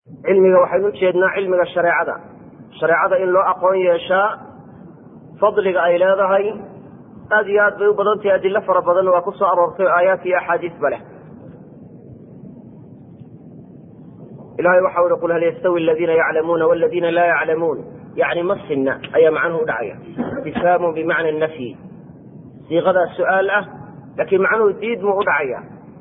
cilmiga waxaynu ujeednaa cilmiga shareecada shareecada in loo aqoon yeeshaa fadliga ay leedahay aad iyo aad bay u badan tahay adilo fara badanna waa ku soo aroortay o aayaat iyo axaadiisba leh ilahay waxau ihi qul hal yastawi aladiina yaclamuuna waladiina laa yaclamuun yani ma sinna ayaa macnuhu udhacaya istifhaamu bimacna nafyi siiqadaa su-aal ah laakiin macnuhu diid muu udhacaya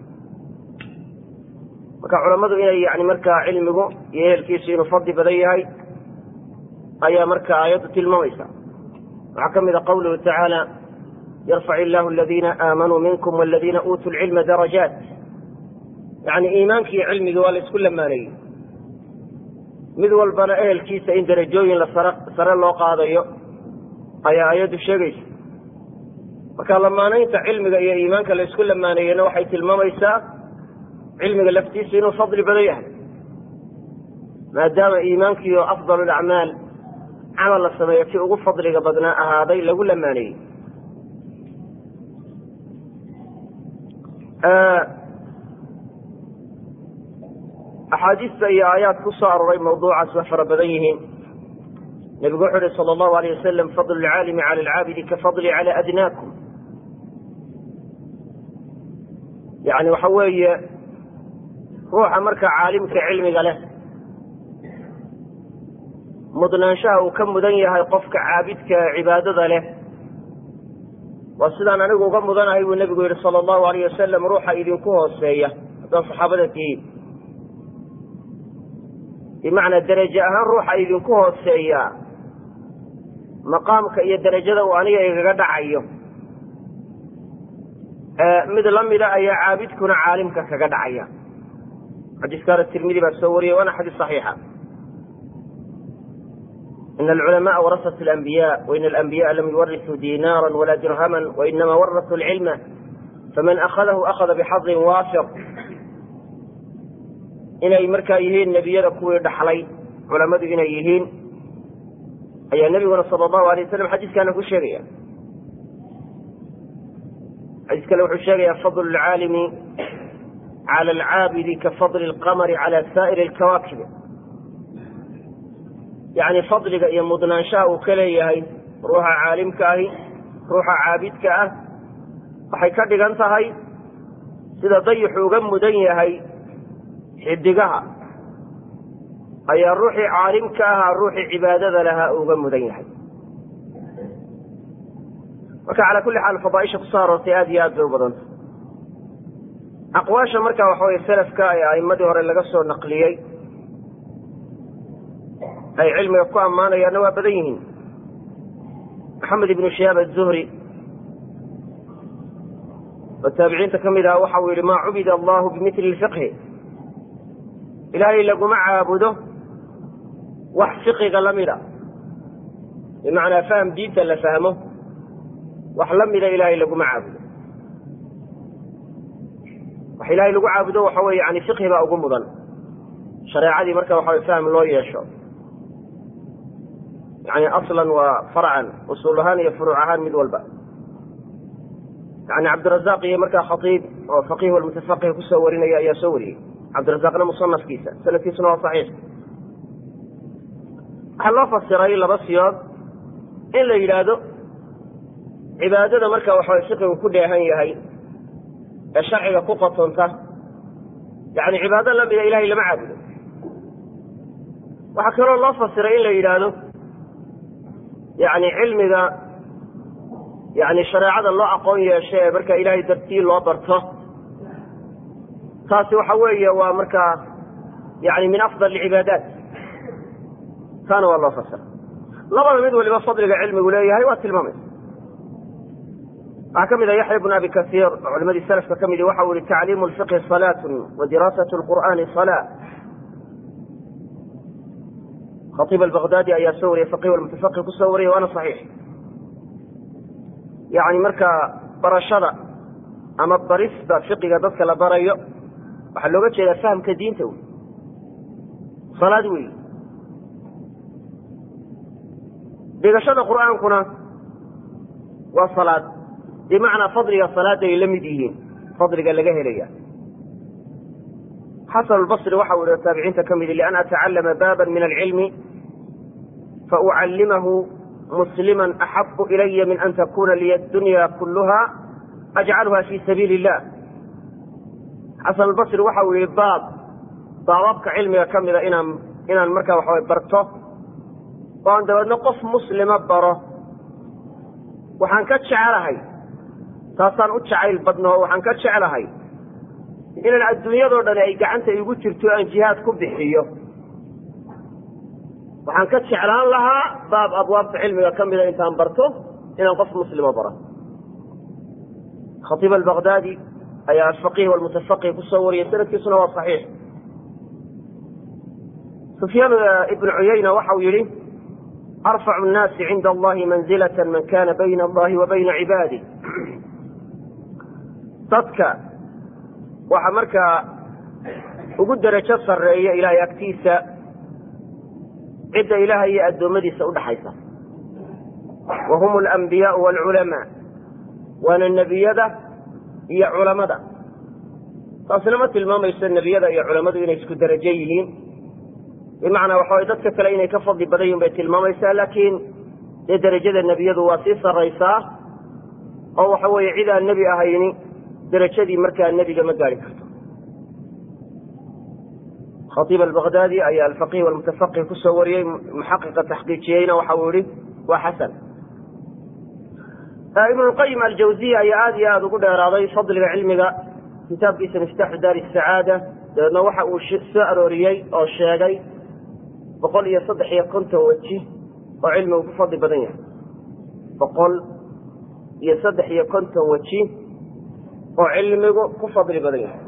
marka culammadu inay yani markaa cilmigu iyo ehelkiisu inuu fadli badan yahay ayaa marka aayaddu tilmaamaysa waxaa ka mid a qawluhu tacaala yarfac illahu aladiina aamanuu minkum waladiina uutuu lcilma darajaat yani iimaanki iyo cilmigii waa la isku lamaaneeyey mid walbana ehelkiisa in darajooyin la sar sare loo qaadayo ayaa aayaddu sheegaysa marka lamaanaynta cilmiga iyo iimaanka la isku lamaaneeyena waxay tilmaamaysaa cilmiga laftiisu inuu fadli badan yahay maadaama iimaankiio afdal lacmaal camal la sameeyo kii ugu fadliga badnaa ahaaday lagu lamaaneeyey axaadiista iyo aayaad ku soo aroray mawduucaas waa fara badan yihiin nebigu wuxuu uhi sala allahu alayh wasalam fadlu lcaalimi cala alcaabidi ka fadli cala adnaakum yani waxa weeye ruuxa marka caalimka cilmiga leh mudnaanshaha uu ka mudan yahay qofka caabidka cibaadada leh waa sidaan anigu uga mudanahay buu nebigu yihi sala allahu alayh wasalam ruuxa idinku hooseeya haddaan saxaabada tihiin bimacnaa deraje ahaan ruuxa idinku hooseeya maqaamka iyo derajada uu aniga igaga dhacayo mid lamida ayaa caabidkuna caalimka kaga dhacaya xadiiskaana tirmidi baa soo wariyay waana xadiis saxiixa ina alculamaءa warasat اlanbiya waina alanbiyaءa lam yuwarisuu dinaara wala dirhama wainama warasuu اlcilma faman akhadahu akhada bixadin waafir inay markaa yihiin nebiyada kuwii dhaxlay culammadu inay yihiin ayaa nebiguna sala allahu alay wasalam xadiiskaana ku sheegaya xadiis kale wuxuu sheegaya fadlu lcaalimi cala alcaabidi ka fadli alqamari cala saa'iri alkawaakib yacni fadliga iyo mudnaanshaha uu ka leeyahay ruuxa caalimka ahi ruuxa caabidka ah waxay ka dhigan tahay sida dayixu uga mudan yahay xidigaha ayaa ruuxii caalimka ahaa ruuxii cibaadada lahaa uga mudan yahay marka calaa kulli xaal fadaaisha kusoo aroortay aad iyo aad bay u badanta aqwaasha marka waxa weye selafka ee a'imadii hore laga soo naqliyey ay cilmiga ku ammaanayaanna waa badan yihiin maxamed ibnu shihaab azuhri oo taabiciinta ka mid aha waxa uu yihi maa cubida allahu bimili fiqhi ilaahay laguma caabudo wax fiqiga la mida bimacnaa faham diinta la fahmo wax la mida ilaahay laguma caabudo wax ilaahay lagu caabudo waxa weye yani fiqhi baa ugu mudan shareecadii marka waxa way fahm loo yeesho yani aslan waa farcan usuul ahaan iyo furuuc ahaan mid walba yani cabdirazaq iyo markaa khatiib oo faqih walmutafaqih kusoo warinaya ayaa soo wariyey cabdirazaqna musanafkiisa sanadkiisuna waa saxiix waxaa loo fasiray laba siyood in la yidhaahdo cibaadada marka waxaway fiqigu ku dheehan yahay ee sharciga ku qotonta yani cibaado lamida ilahay lama caabudo waxaa kaloo loo fasiray in la yidhaahdo yani cilmiga yani shareecada loo aqoon yeesho ee marka ilahay dartii loo barto taasi waxa weeye waa markaa yani min afdal cibaadaat taana waa loo fasira labada mid waliba fadliga cilmigu leeyahay waa tilmaamaysa waxaa ka mid a yaxya bn abi kasiir oo culimadii salafka ka midi waxa uu yihi tacliimu lfiqhi salaatu wa diraasat lqur'aani salaa khaiib albaqdaadi ayaa soo wariyey faqih almutafaqih kusoo wariyay waana saxiix yani markaa barashada ama barista fiqiga dadka la barayo waxaa looga jeedaa fahamka diinta wey salaad wey dhigashada qur'aankuna waa salaad bimacnaa fadliga salaada ay la mid yihiin fadliga laga helaya xasan lbasri waxa uu yihi taabiciinta ka midi lian atacallama baaban min alcilmi faucallimahu muslima axabu ilaya min an takuna liya dunya kuluha ajcalha fi sabiili illah xasan albasri waxa uu yihi baab baababka cilmiga ka mida inaan inaan markaa waxaway barto oo aan dabeedna qof muslima baro waxaan ka jecelahay taasaan u jacayl badno oo waxaan ka jeclahay inaan adduunyadoo dhani ay gacanta igu jirto aan jihaad ku bixiyo waxaan ka jeclaan lahaa baab abwaabta cilmiga ka mida intaan barto inaan qof muslima baro khatiib albakdaadi ayaa alfaqih walmutafaqih kusoo wariyay sanadkiisuna waa saxiix sufyaan ibnu cuyayna waxa uu yihi arfacu nnaasi cinda allahi manzilata man kana bayna allahi wa bayna cibaadih dadka waxa markaa ugu derajo sarreeya ilaahay agtiisa cidda ilaahay iyo addoommadiisa udhaxaysa wa hum alambiyaau waalculamaa waana nebiyada iyo culamada taasina ma tilmaamayso nebiyada iyo culammadu inay isku derajo yihiin bimacnaa waxa way dadka kale inay ka fadli badan yihin bay tilmaamaysaa laakiin dee derajada nebiyadu waa sii sarraysaa oo waxa weeye cid aan nebi ahayni derajadii markaa nebiga ma gaari karto khatiib albakdaadi ayaa alfaqih walmutafaqih kusoo wariyey muxaqiqa taxqiijiyeyna waxa uu yihi waa xasan ibnulqayim aljawziya ayaa aada iyo aada ugu dheeraaday fadliga cilmiga kitaabkiisa miftaaxu daari sacaada dabeedna waxa uu soo arooriyey oo sheegay boqol iyo saddex iyo konton weji oo cilmigu ku fadli badan yahay boqol iyo saddex iyo konton weji oo cilmigu ku fadli badan yahay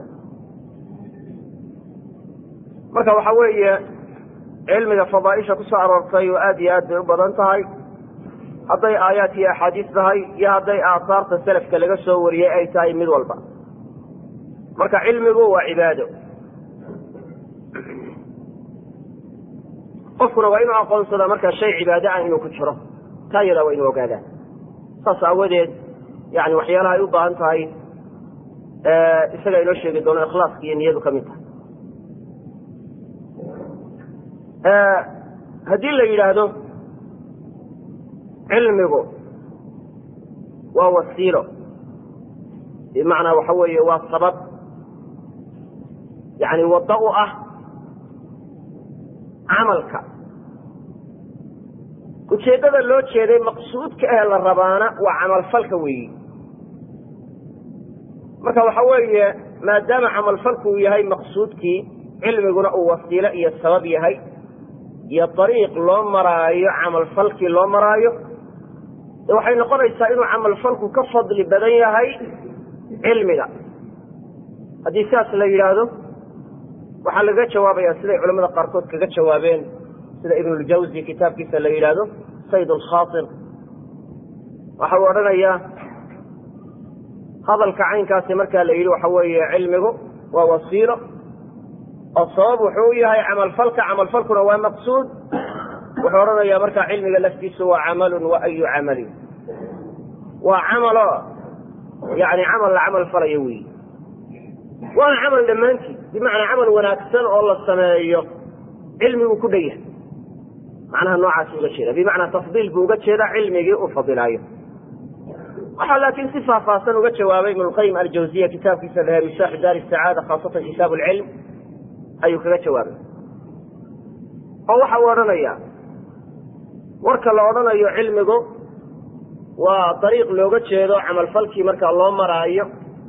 marka waxa weeye cilmiga fadaaisha kusoo aroortay oo aada iyo aad bay u badan tahay hadday aayaat iyo axaadiis tahay iyo hadday aathaarta selafka laga soo wariyey ay tahay mid walba marka cilmigu waa cibaado qofkuna waa inuu aqoonsadaa markaa shay cibaado ah inuu ku jiro taa yadaa waa inuu ogaadaa saas aawadeed yani waxyaalaha ay u baahan tahay isaga inoo sheegi doono ikhlaaska iyo niyadu ka mid tahay haddii la yidhaahdo cilmigu waa wasiilo bimacnaa waxa weeye waa sabab yani waddo u ah camalka ujeeddada loo jeeday maqsuudka ee la rabaana waa camalfalka weeyi marka waxa weeye maadaama camalfalku uu yahay maqsuudkii cilmiguna uu wasiilo iyo sabab yahay iyo dariiq loo maraayo camalfalkii loo maraayo de waxay noqonaysaa inuu camalfalku ka fadli badan yahay cilmiga haddii sidaas la yidhaahdo waxaa laga jawaabaya siday culamada qaarkood kaga jawaabeen sida ibnuljawzi kitaabkiisa la yidhaahdo sayd alkhaatir waxa uu odhanayaa hadalka caynkaasi markaa la yidhi waxa weeye cilmigu waa wasiilo oo sabab wuxuu u yahay camalfalka camalfalkuna waa maqsuud wuxuu odhanayaa markaa cilmiga laftiisu waa camalun wa ayu camalin waa camalo yani camal la camal falayo weyi waana camal dhammaantii bimacnaa camal wanaagsan oo la sameeyo cilmiguu ku dhan yahay macnaha noocaas uga jeeda bimacnaa tafdiil buu uga jeedaa cilmigii uu fadilaayo waxaa laakiin si faahfaahsan uga jawaabay ibn lqayim aljawziya kitaabkiisa lahe misaaxu daari sacaada khaasatan kitaab lcilm ayuu kaga jawaabay oo waxa uu odhanayaa warka la odhanayo cilmigu waa dariiq looga jeedo camalfalkii markaa loo maraayo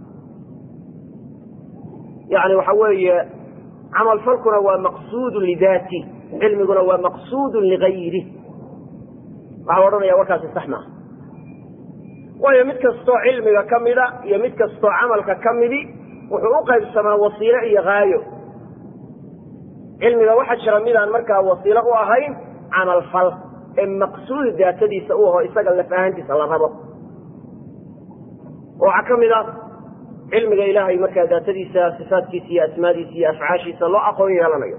yani waxa weeye camalfalkuna waa maqsuudun lidaati cilmiguna waa maqsuudun ligayri waxau odhanaya warkaasi sax maaha waayo mid kastoo cilmiga ka mida iyo mid kastoo camalka ka midi wuxuu u qaybsamaa wasiilo iyo haayo cilmiga waxaa jira midaan markaa wasiilo u ahayn camalfal ee maqsuud daatadiisa u aho isaga laf ahaantiisa la rabo waxaa ka mid a cilmiga ilaahay markaa daatadiisa sifaadkiisa iyo asmaadiisa iyo afcaashiisa loo aqoon yeelanayo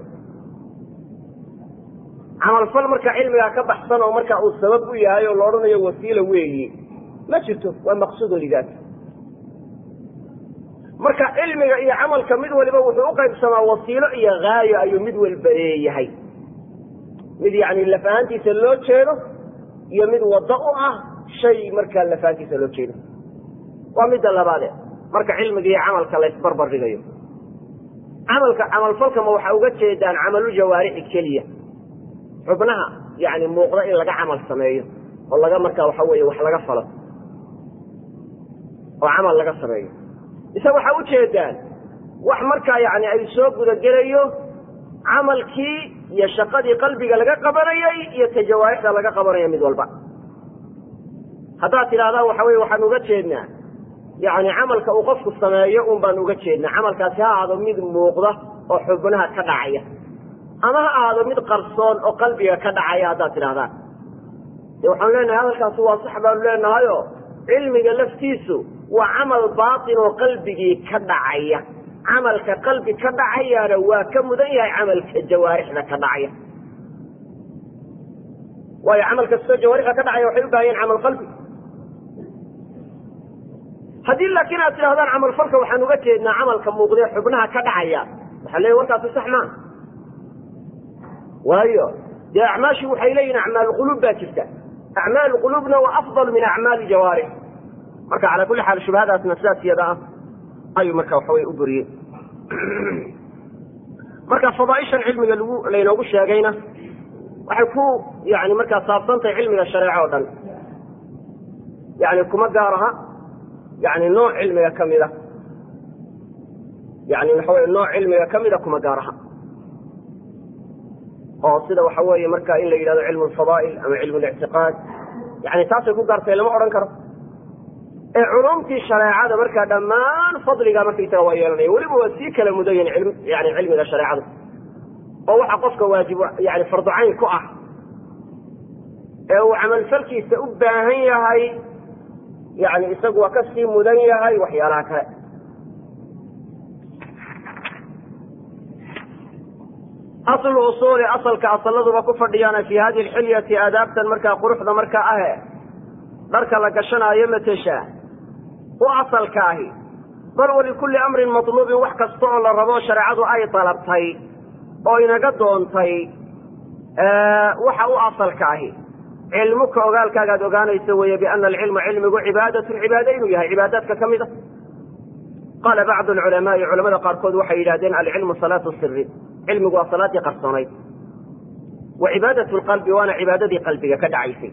camalfal marka cilmigaa ka baxsan oo marka uu sabab u yahay oo la odhanayo wasiila weeyi ma jirto waa maqsuudun lidaati marka cilmiga iyo camalka mid waliba wuxuu u qaybsamaa wasiilo iyo haayo ayuu mid walba leeyahay mid yani laf ahaantiisa loo jeedo iyo mid waddo u ah shay markaa laf ahaantiisa loo jeedo waa midda labaade marka cilmiga iyo camalka la ysbarbar dhigayo camalka camalfalkama waxaa uga jeedaan camalu jawaarixi keliya xubnaha yani muuqda in laga camal sameeyo oo laga markaa waxa weeye wax laga falo oo camal laga sameeyo mise waxaa ujeedaan wax markaa yani ay soo gudagelayo camalkii iyo shaqadii qalbiga laga qabanayay iyo ta jawaarixda laga qabanaya mid walba haddaad tidhahdaan waxa weye waxaan uga jeednaa yani camalka uu qofku sameeyo un baan uga jeednaa camalkaasi ha ahaado mid muuqda oo xubnaha ka dhacaya ama ha ahaado mid qarsoon oo qalbiga ka dhacaya haddaad tidhahdaan de waxaanu leenahay hadalkaasi waa sax baanu leenahayo cilmiga laftiisu waa camal baatin oo qalbigii ka dhacaya camalka qalbi ka dhacayaana waa ka mudan yahay camalka jawaarixda ka dhacaya waayo camal kastoo jawaarixda ka dhacaya waxay u baahayeen camal qalbi haddii laakiin aad tidhahdaan camalfalka waxaan uga jeednaa camalka muuqdee xubnaha ka dhacaya waxaa leeya warkaasi sax maa waayo dee acmaashii waxay leeyihin acmaal quluub baa jirta acmaal quluubna waa afdal min acmaali jawaarix marka calaa kulli xaal shubhadaasna sidaas iyada ah ayuu marka waxa wey u buriyey marka fadaaishan cilmiga lagu laynoogu sheegayna waxay ku yani markaa saabsantahay cilmiga shareeco o dhan yani kuma gaar aha yani nooc cilmiga ka mida yani waxa wey nooc cilmiga ka mida kuma gaar aha oo sida waxa weeye marka in la yidhahdo cilmu lfadaa'il ama cilmu lictiqaad yani taasay ku gaartay lama odhan karo ee culumtii shareecada markaa dhammaan fadliga markaysaga waa yeelanaya weliba waa sii kala mudayan yani cilmiga shareecada oo waxa qofka waajib yani farducayn ku ah ee uu camalfalkiisa u baahan yahay yani isagu waa ka sii mudan yahay waxyaalaha kale aslu usuuli asalka asaladuba ku fadhiyaana fi hadihi alxilyati aadaabtan markaa quruxda markaa ahe dharka la gashanaayo matesha u asalka ahi bal walikulli amrin matluubin wax kasta oo la rabo shareecadu ay dalabtay oo inaga doontay waxa u asalka ahi cilmuka ogaalkaagaad ogaanayso weeye biana alcilma cilmigu cibaadatun cibaado inuu yahay cibaadaadka ka mid a qaala bacdu alculamaai culamada qaarkood waxay yidhahdeen alcilmu salaatu siri cilmigu waa salaadii qarsoonayd wa cibaadat lqalbi waana cibaadadii qalbiga ka dhacaysay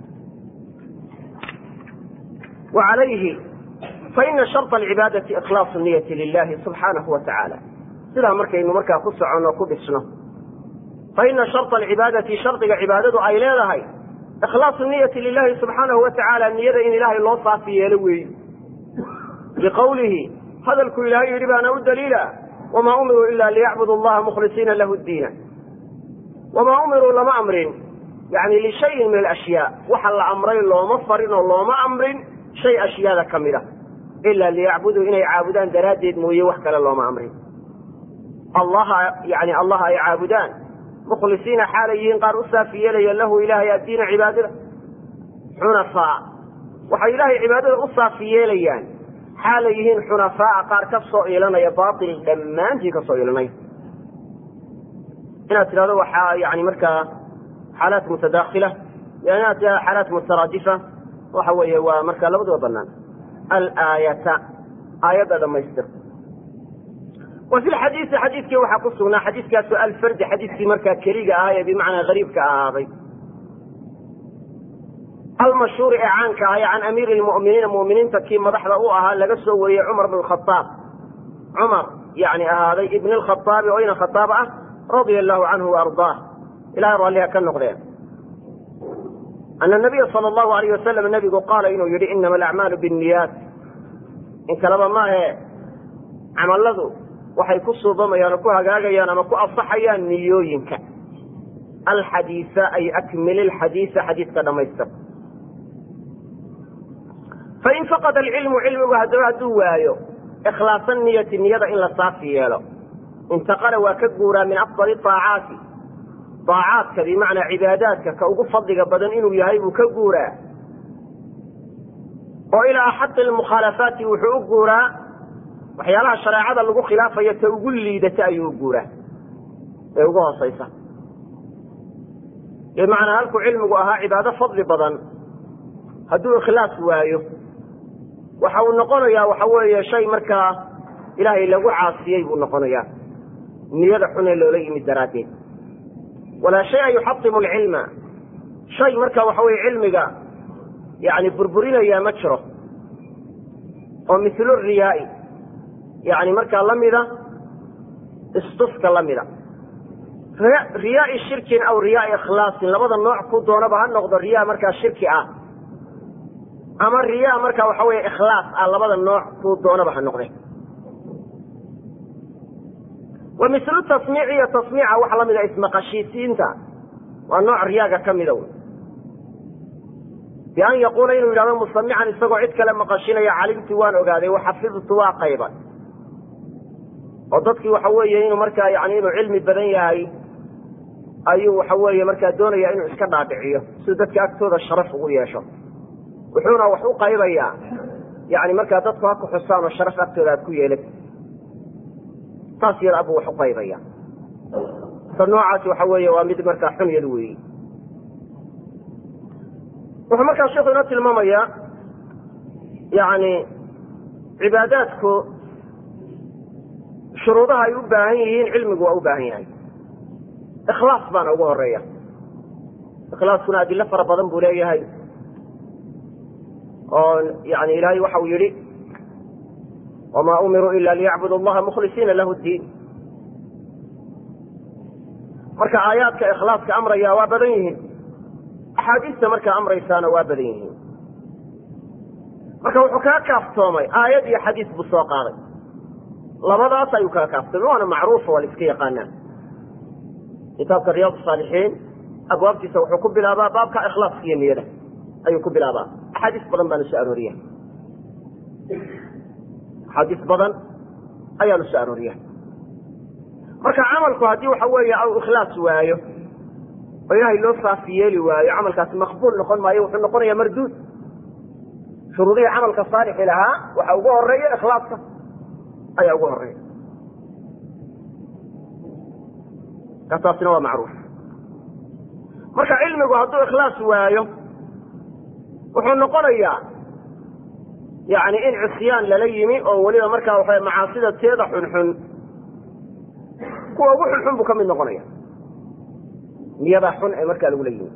wa calayhi faina sharط alcibaadati ikhlaasu niyati lilahi subxaanahu wa tacaala sidaa markaynu markaa ku soconno ku dhisno faina sharط alcibaadati shardiga cibaadadu ay leedahay ikhlaasu niyati lilahi subxaanahu wa tacaala niyada in ilaahay loo saafi yeelo weeyi liqowlihi hadalku ilaahay yidhi baana u daliila wma umiruu ila liyacbudu allaha mukhlisiina lahu diina wamaa umiruu lama amrin yani lishayin min alashyaa waxa la amray looma farin oo looma amrin shay ashyaada ka mid a ila liyacbuduu inay caabudaan daraaddeed mooye wax kale looma amrin allaha yani allah ay caabudaan mukhlisiina xaalay yihiin qaar u saafi yeelaya lahu ilahay addiina cibaadada xunafaa waxay ilahay cibaadada u saafi yeelayaan xaalay yihiin xunafaaa qaar ka soo iilanaya baail dhammaantii ka soo iilanaya inaad tidhahdo waxaa yani markaa xaalaat mutadaakhila inaad tidhahdo xaalaat mutaraadifa waxa weeye waa markaa labaduba banaan alaayata aayadda dhamaystir wa fi lxadiisi xadiidkii waxaa ku sugnaa xadiiskaasu alfardi xadiiskii markaa keliga ahaa ee bimacnaa gariibka ahaaday almashhuuri ee caanka ahay can amiiri lmu'miniina mu'miniinta kii madaxda u ahaa laga soo wariyey cumar bn khaaab cumar yani ahaaday ibn lkhaaabi oo ina khaaab ah radia allahu canhu waardaah ilahay raalliha ka noqdeen ana nabiya sala allahu alayh wasalam nabigu qaala inuu yidhi inama alacmaalu binniyaat in kaleba maahe camalladu waxay ku suubamayaan oo ku hagaagayaan ama ku asaxayaan niyooyinka alxadiisa ay akmil ilxadiisa xadiiska dhamaystir fain faqada alcilmu cilmigu haddaba hadduu waayo ikhlaasa niyati niyada in la saafi yeelo intaqala waa ka guuraa min afdali aacaati aacaadka bimacnaa cibaadaadka ka ugu fadliga badan inuu yahay buu ka guuraa oo ilaa axaqi lmukhaalafaati wuxuu u guuraa waxyaalaha shareecada lagu khilaafayo ta ugu liidata ayuu guuraa ee ugu hoosaysa bimacnaa halkuu cilmigu ahaa cibaado fadli badan hadduu ikhlaas waayo waxa uu noqonayaa waxa weeye shay markaa ilaahay lagu caasiyey buu noqonayaa niyada xun ee loola yimid daraaddeed walaa shaya yuxatimu alcilma shay marka waxa weye cilmiga yani burburinayaa ma jiro oo mithlu riyaai yani markaa la mida istufka la mida riyaai shirkin aw riyaai ikhlaasin labada nooc ku doonaba ha noqdo riyaa markaa shirki ah ama riyaa markaa waxa weye ikhlaas ah labada nooc ku doonaba ha noqde wa mithlu tasmiici iyo tasmiica waxa lamida ismaqashiisiinta waa nooc riyaaga ka mida wy bian yaquula inuu yidhahdo musamican isagoo cid kale maqashinaya calimti waan ogaaday waxafidtu waa qayba oo dadkii waxa weeye inuu markaa yani inuu cilmi badan yahay ayuu waxa weeye markaa doonaya inuu iska dhaadhiciyo siduu dadka agtooda sharaf ugu yeesho wuxuuna wax u qaybayaa yani markaa dadku ha ku xusaan oo sharaf agtooda aad ku yeelad saas yada abuu wax u qaybaya ta noocaasi waxa weeye waa mid markaa xun yad weeyi wuxuu markaa sheikhu inoo tilmaamayaa yani cibaadaadku shuruudaha ay u baahan yihiin cilmigu waa u baahan yahay ikhlaas baana ugu horeeya ikhlaaskuna adilo fara badan buu leeyahay oo yani ilaahay waxa uu yihi wma umiruu ila liyacbudu allaha mukhlisiina lahu diin marka aayaadka ikhlaaska amraya waa badan yihiin axaadiista markaa amraysaana waa badan yihiin marka wuxuu kaga kaaftoomay aayad iyo xadiis buu soo qaaday labadaas ayuu kaga kaaftoomay waana macruufa waa la iska yaqaanaa kitaabka riyaad saalixiin abwaabtiisa wuxuu ku bilaabaa baabka ikhlaaska iyo niyada ayuu ku bilaabaa axaadiis badan baana soo arooriya axaadiis badan ayaanu soo arooriya marka camalku haddii waxa weeye au ikhlaas waayo oo ilaahay loo saafi yeeli waayo camalkaasi maqbuul noqon maayo wuxuu noqonaya marduud shuruudihii camalka saalixi lahaa waxa ugu horeeya ikhlaaska ayaa ugu horeeya ka taasina waa macruuf marka cilmigu hadduu ikhlaas waayo wuxuu noqonayaa yani in cisyaan lala yimi oo weliba markaa waxa macaasida teeda xunxun kuwa ugu xunxun buu ka mid noqonaya niyada xun ee markaa lagula yimi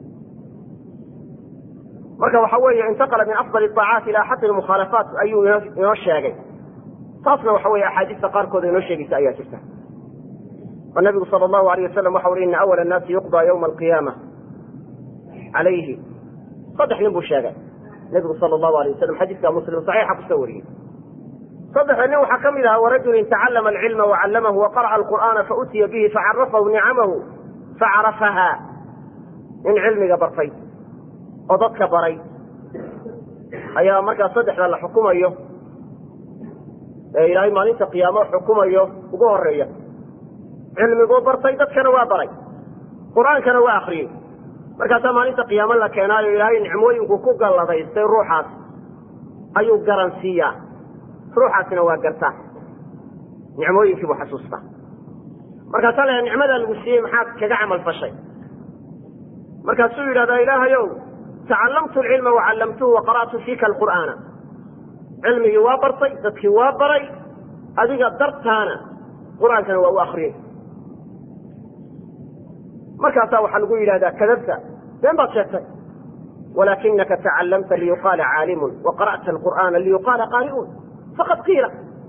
marka waxa weeye intaqala min afdal aacaati ila axaqi lmukhaalafaat ayuu inoo sheegay taasna waxa weye axaadiista qaarkooda inoo sheegaysa ayaa jirta oo nabigu sal allahu alayh wasalam waxa uri ina awala annaasi yuqdaa ywma alqiyaama calayhi saddex nin buu sheegay nabigu sal allahu alayh wasalam xadiiska muslim saxiixa kusoo wariyey saddexda nin waxaa ka mid ahaa warajulin tacallama alcilma wacallamahu waqara'a alqur'aana fautiya bihi facarafahu nicamahu facarafaha nin cilmiga bartay oo dadka baray ayaa markaa saddexda la xukumayo ee ilaahay maalinta qiyaamo xukumayo ugu horeeya cilmiguu bartay dadkana waa baray qur-aankana waa akriyey markaasaa maalinta qiyaamo la keenaayo ilaahay nicmooyinku ku galladaystay ruuxaas ayuu garansiiyaa ruuxaasina waa gartaa nicmooyinkii buu xasuustaa markaasaa la nicmadaa lagu siiyey maxaad kaga camal fashay markaasuu yidhahdaa ilaahayow tacallamtu alcilma wacallamtuhu waqara'tu fiika alqur'aana cilmigii waa bartay dadkii waa baray adiga dartaana qur-aankana waa u akriyey markaasaa waxaa lagu yidhahdaa kadabta been baad sheegtay walaakinaka tacallamta liyuqaala caalimun waqara'ta alqur'aana liyuqaala qaari'uun faqad qiila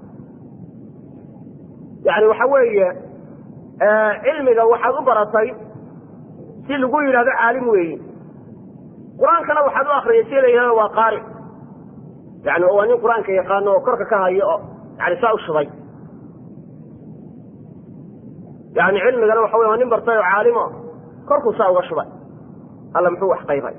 yani waxa weeye cilmiga waxaad u baratay si lagu yidhahdo caalim weeyi qur-aankana waxaad u akriyay si la yidhahdo waa qaari yani waa nin qur-aanka yaqaano oo korka ka hayo oo yani saa u shubay yani cilmigana waxa wey waa nin bartay oo caalimo korkuu saa uga shubay alla muxuu wax qaybay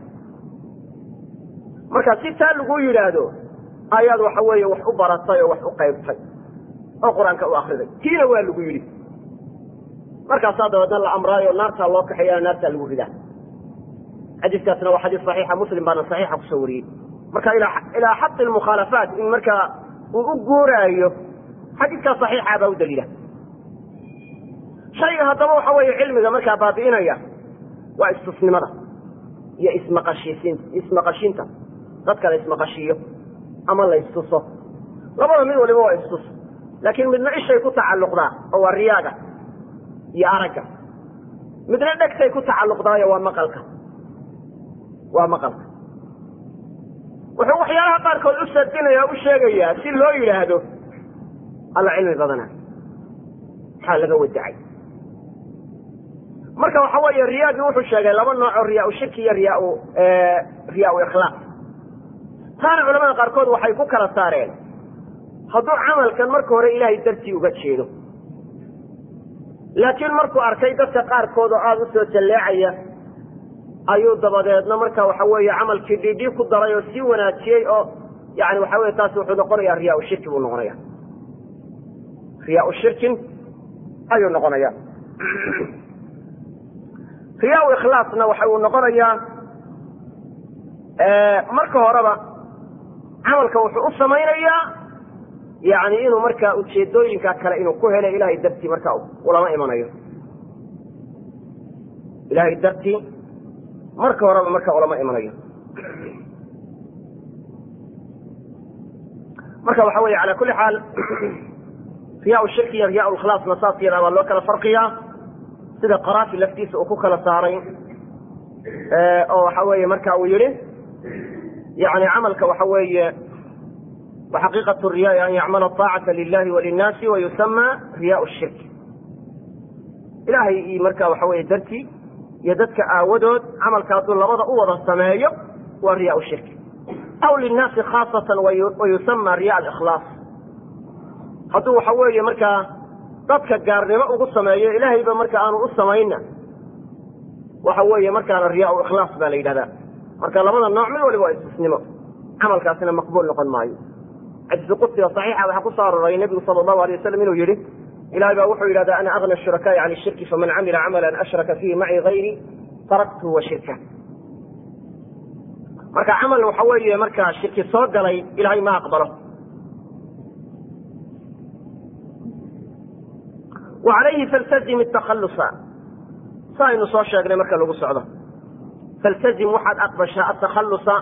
marka si taa lagu yidhaahdo ayaad waxa weeye wax u baratay oo wax u qaybtay oo qur-aanka u akriday tiina waa lagu yidhi markaasaa dabeedna la amraayo naartaa loo kaxeeya naartaa lagu ridaa xadiiskaasna waa xadiis saxiixa muslim baana saxiixa kusoo wariyey marka ilaa xaqi lmukhaalafaat in markaa uu u guuraayo xadiidkaa saxiixa baa u daliila shayga haddaba waxa weeye cilmiga markaa baabi'inaya waa istusnimada iyo ismaqashiisiin ismaqashinta dadka la ismaqashiiyo ama la istuso labada mid waliba waa istus laakiin midna ishay ku tacalluqdaa oo waa riyaaga iyo aragga midna dhegtay ku tacalluqdaayo waa maqalka waa maqalka wuxuu waxyaalaha qaarkood u sardinaya u sheegayaa si loo yidhaahdo alla cilmi badana maxaa laga wadacay marka waxa weeye riyaagii wuxuu sheegay laba nooc oo riyaa shirki iyo riyaa riyaa ikhlaaq taana culamada qaarkood waxay ku kala saareen hadduu camalkan marka hore ilaahay dartii uga jeedo laakiin markuu arkay dadka qaarkood oo aada u soo jalleecaya ayuu dabadeedna marka waxa weeye camalkii dhidhii ku daray oo sii wanaajiyey oo yani waxa weye taasi wuxuu noqonayaa riyaa shirki buu noqonaya riyaa shirkin ayuu noqonaya riyaa ikhlaasna waxa uu noqonayaa marka horeba camalka wuxuu u samaynayaa yani inuu markaa ujeedooyinka kale inuu ku helo ilahay dartii marka ulama imanayo ilahay dartii marka horeba marka ulama imanayo marka waxa weeye ala kuli xaal riyaa shirki iyo riyaa ikhlaasna saas yadaa baa loo kala farqiyaa sida qaraafi laftiisa uu ku kala saaray oo waxa weeye marka uu yihi yani camalka waxa weeye waxaqiiqat riyaai an yacmala aacata lilahi walinnaasi wayusama riyaa shirk ilahay iyo marka waxa weye dartii iyo dadka aawadood camalka hadduu labada u wada sameeyo waa riyaa shirk aw linnaasi khaasatan wayusama riya ikhlaas hadduu waxa weeye markaa dadka gaarnimo ugu sameeyo ilaahayba marka aanu u samayna waxa weeye markaana riyaa ikhlaas baa la yidhahdaa marka labada nooc mid waliba waa istisnimo camalkaasina maqbuul noqon maayo xadiisu qudsiga saxiixa waxaa ku soo aroray nebigu sala allahu alay wasalam inuu yihi ilahay baa wuxuu yidhahdaa ana agna shurakaai can shirki faman camila camalan ashraka fiihi macii hayri taraktuhu wa shirka marka camal waxa weeye markaa shirki soo galay ilahay ma aqbalo wa calayhi faltazim takhalusa sa aynu soo sheegnay marka lagu socdo faltazim waxaad aqbashaa atakhalusa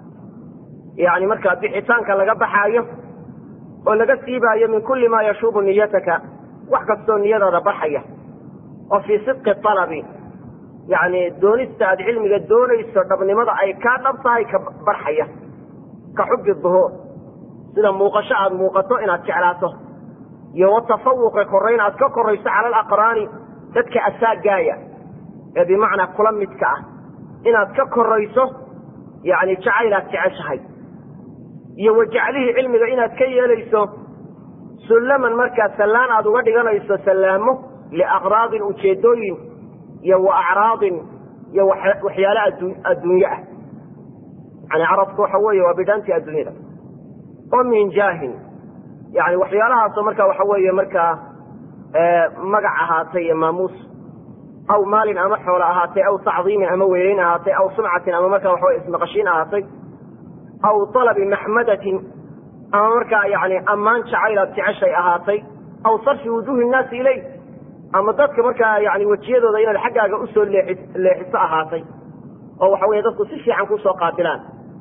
yani markaa bixitaanka laga baxaayo oo laga siibaayo min kulli maa yashuubu niyataka wax kastoo niyadaada baxaya oo fii sidqi alabi yani doonista aad cilmiga doonayso dhabnimada ay kaa dhab tahay ka barxaya ka xubi duhuur sida muuqasho aad muuqato inaad jeclaato iyo watafawuqi korayn aad ka korayso cala alaqraani dadka asaagaaya ee bimacnaa kula midka ah inaad ka korayso yani jacaylaad jeceshahay iyo wajaclihii cilmiga inaad ka yeelayso sullaman markaa sallaan aad uga dhiganayso sallaamo liaqraadin ujeedooyin iyo wa acraadin iyo waxyaale adduunye ah yani carabku waxa weeye waa bidhaantii adduunyada oo min jaahin yani waxyaalahaasoo marka waxa weeye markaa magac ahaatay iyo maamuus aw maalin ama xoolo ahaatay aw tacdiimin ama weynayn ahaatay aw sumcatin ama marka waxawe ismaqashiin ahaatay aw alabi maxmadatin ama markaa yani ammaan jacaylaad jeceshay ahaatay aw sarfi wujuuhi nnaasi ilay ama dadka markaa yani wejiyadooda inaad xaggaaga usoo leexiso ahaatay oo waxa weye dadku si fiican kusoo qaabilaan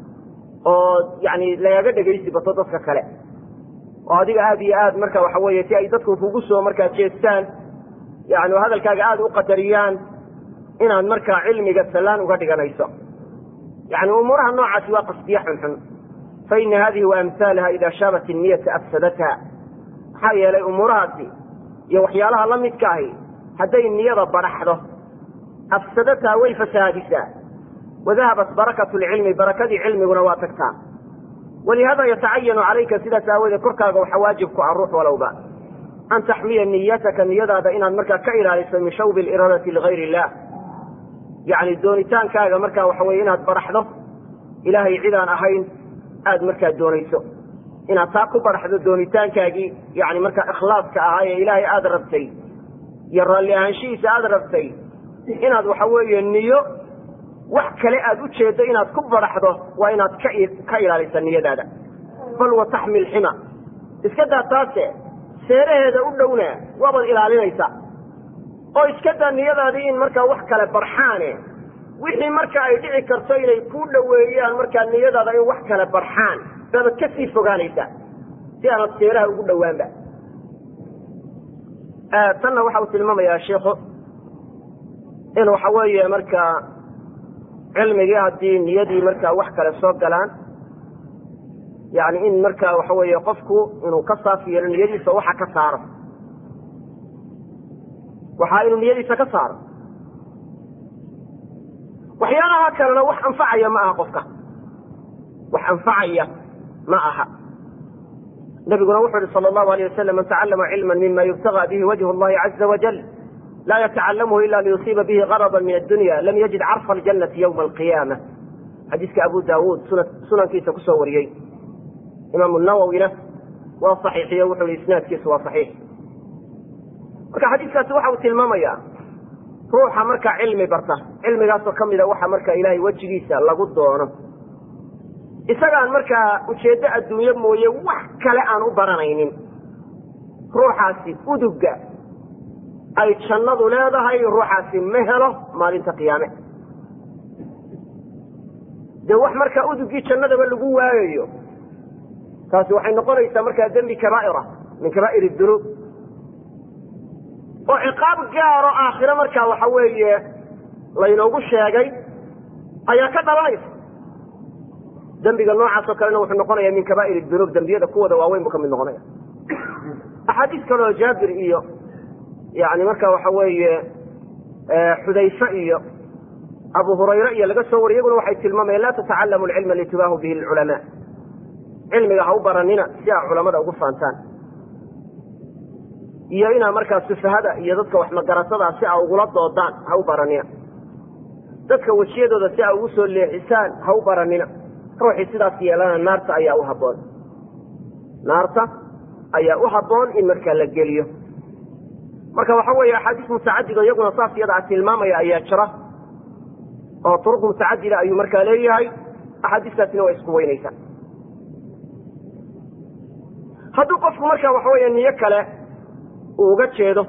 oo yani lagaga dhegaysi bato dadka kale oo adiga aad iyo aad marka waxa weye si ay dadku kugu soo markaa jeestaan yani hadalkaaga aada u qadariyaan inaad markaa cilmiga sallaan uga dhiganayso yani umuuraha noocaasi waa qasdiye xunxun fa ina hadihi wa amhaalaha ida shaabat niyata afsadatha maxaa yeelay umuurahaasi iyo waxyaalaha la midka ahi hadday niyada baraxdo afsadatha way fasahaadisaa wadahabat barakatu lcilmi barakadii cilmiguna waa tagtaa walihada yatacayanu calayka sidaas aawoodee korkaaga waxaa waajib ku ah ruux walowba an taxmiya niyataka niyadaada inaad markaa ka ilaaliso min shawbi iraadati ligayr illah yani doonitaankaaga markaa waxa weye inaad baraxdo ilaahay cidaan ahayn aada markaa doonayso inaad taa ku baraxdo doonitaankaagii yani markaa ikhlaaska ahaa ee ilaahay aada rabtay iyo raalli ahaanshihiisa aada rabtay inaad waxa weeye niyo wax kale aada u jeeddo inaad ku baraxdo waa inaad ka ka ilaalisa niyadaada bal wa taxmil xima iska daa taase seeraheeda u dhowna waabaad ilaalinaysaa oo iska daa niyadaadii in markaa wax kale barxaane wixii marka ay dhici karto inay ku dhoweeyaan markaa niyadaada in wax kale barxaan baabad ka sii fogaanaysaa si aanad seeraha ugu dhowaanba tanna waxa uu tilmaamayaa sheikhu in waxa weeye markaa cilmigii haddii niyadii markaa wax kale soo galaan yani in markaa waxa weeye qofku inuu ka saaf yeelo niyadiisa waxa ka saaro waxaa inuu niyadiisa ka saaro waxyaalaha kalena wax anfacaya ma aha qofka wax anfacaya ma aha nabiguna wuxuu yihi sal allahu alayh wasalam man tacallama cilma mima yubtaga bihi wajh llahi caza wajal laa yatacallamhu ila liyusiiba bihi garada min addunya lam yajid carfa aljanati ywma alqiyaama xadiiska abu daawuud sunankiisa kusoo wariyey imaamu nawowina waa saxiixiyo wuxuu yihi isnaadkiisu waa saxiix marka xadiiskaasi waxa uu tilmaamayaa ruuxa markaa cilmi barta cilmigaasoo ka mida waxa markaa ilaahay wejigiisa lagu doono isagaan markaa ujeeddo adduunye mooye wax kale aan u baranaynin ruuxaasi uduga ay jannadu leedahay ruuxaasi ma helo maalinta qiyaame dee wax markaa udugii jannadaba lagu waayayo taasi waxay noqonaysaa markaa dembi kabaa'ira min kabaa'ir dunuub oo ciqaab gaaro aakhire markaa waxa weeye laynoogu sheegay ayaa ka dhalanaysa dembiga noocaasoo kalena wuxuu noqonaya min kabaa'ir dunuub dembiyada kuwooda waaweyn buu ka mid noqonaya axaadiis kaleoo jaabir iyo yani marka waxa weeye xudayfe iyo abu hurayre iyo laga soo wariy iyaguna waxay tilmaamayeen laa tatacalamu alcilma litubaahu bihi lculamaa cilmiga ha u baranina si aa culamada ugu faantaan iyo inaa markaa sufahada iyo dadka waxmagarasadaa si aa ugula doodaan ha u baranina dadka wejiyadooda si aa ugu soo leexisaan ha u baranina ruuxii sidaas yeelana naarta ayaa u habboon naarta ayaa u habboon in markaa la geliyo marka waxa weeye axaadiis mutacadido iyaguna saas iyada a tilmaamaya ayaa jira oo turuq mutacadida ayuu markaa leeyahay axaadiistaasina waa isku weynaysaa hadduu qofku marka waxa weeye niyo kale uu uga jeedo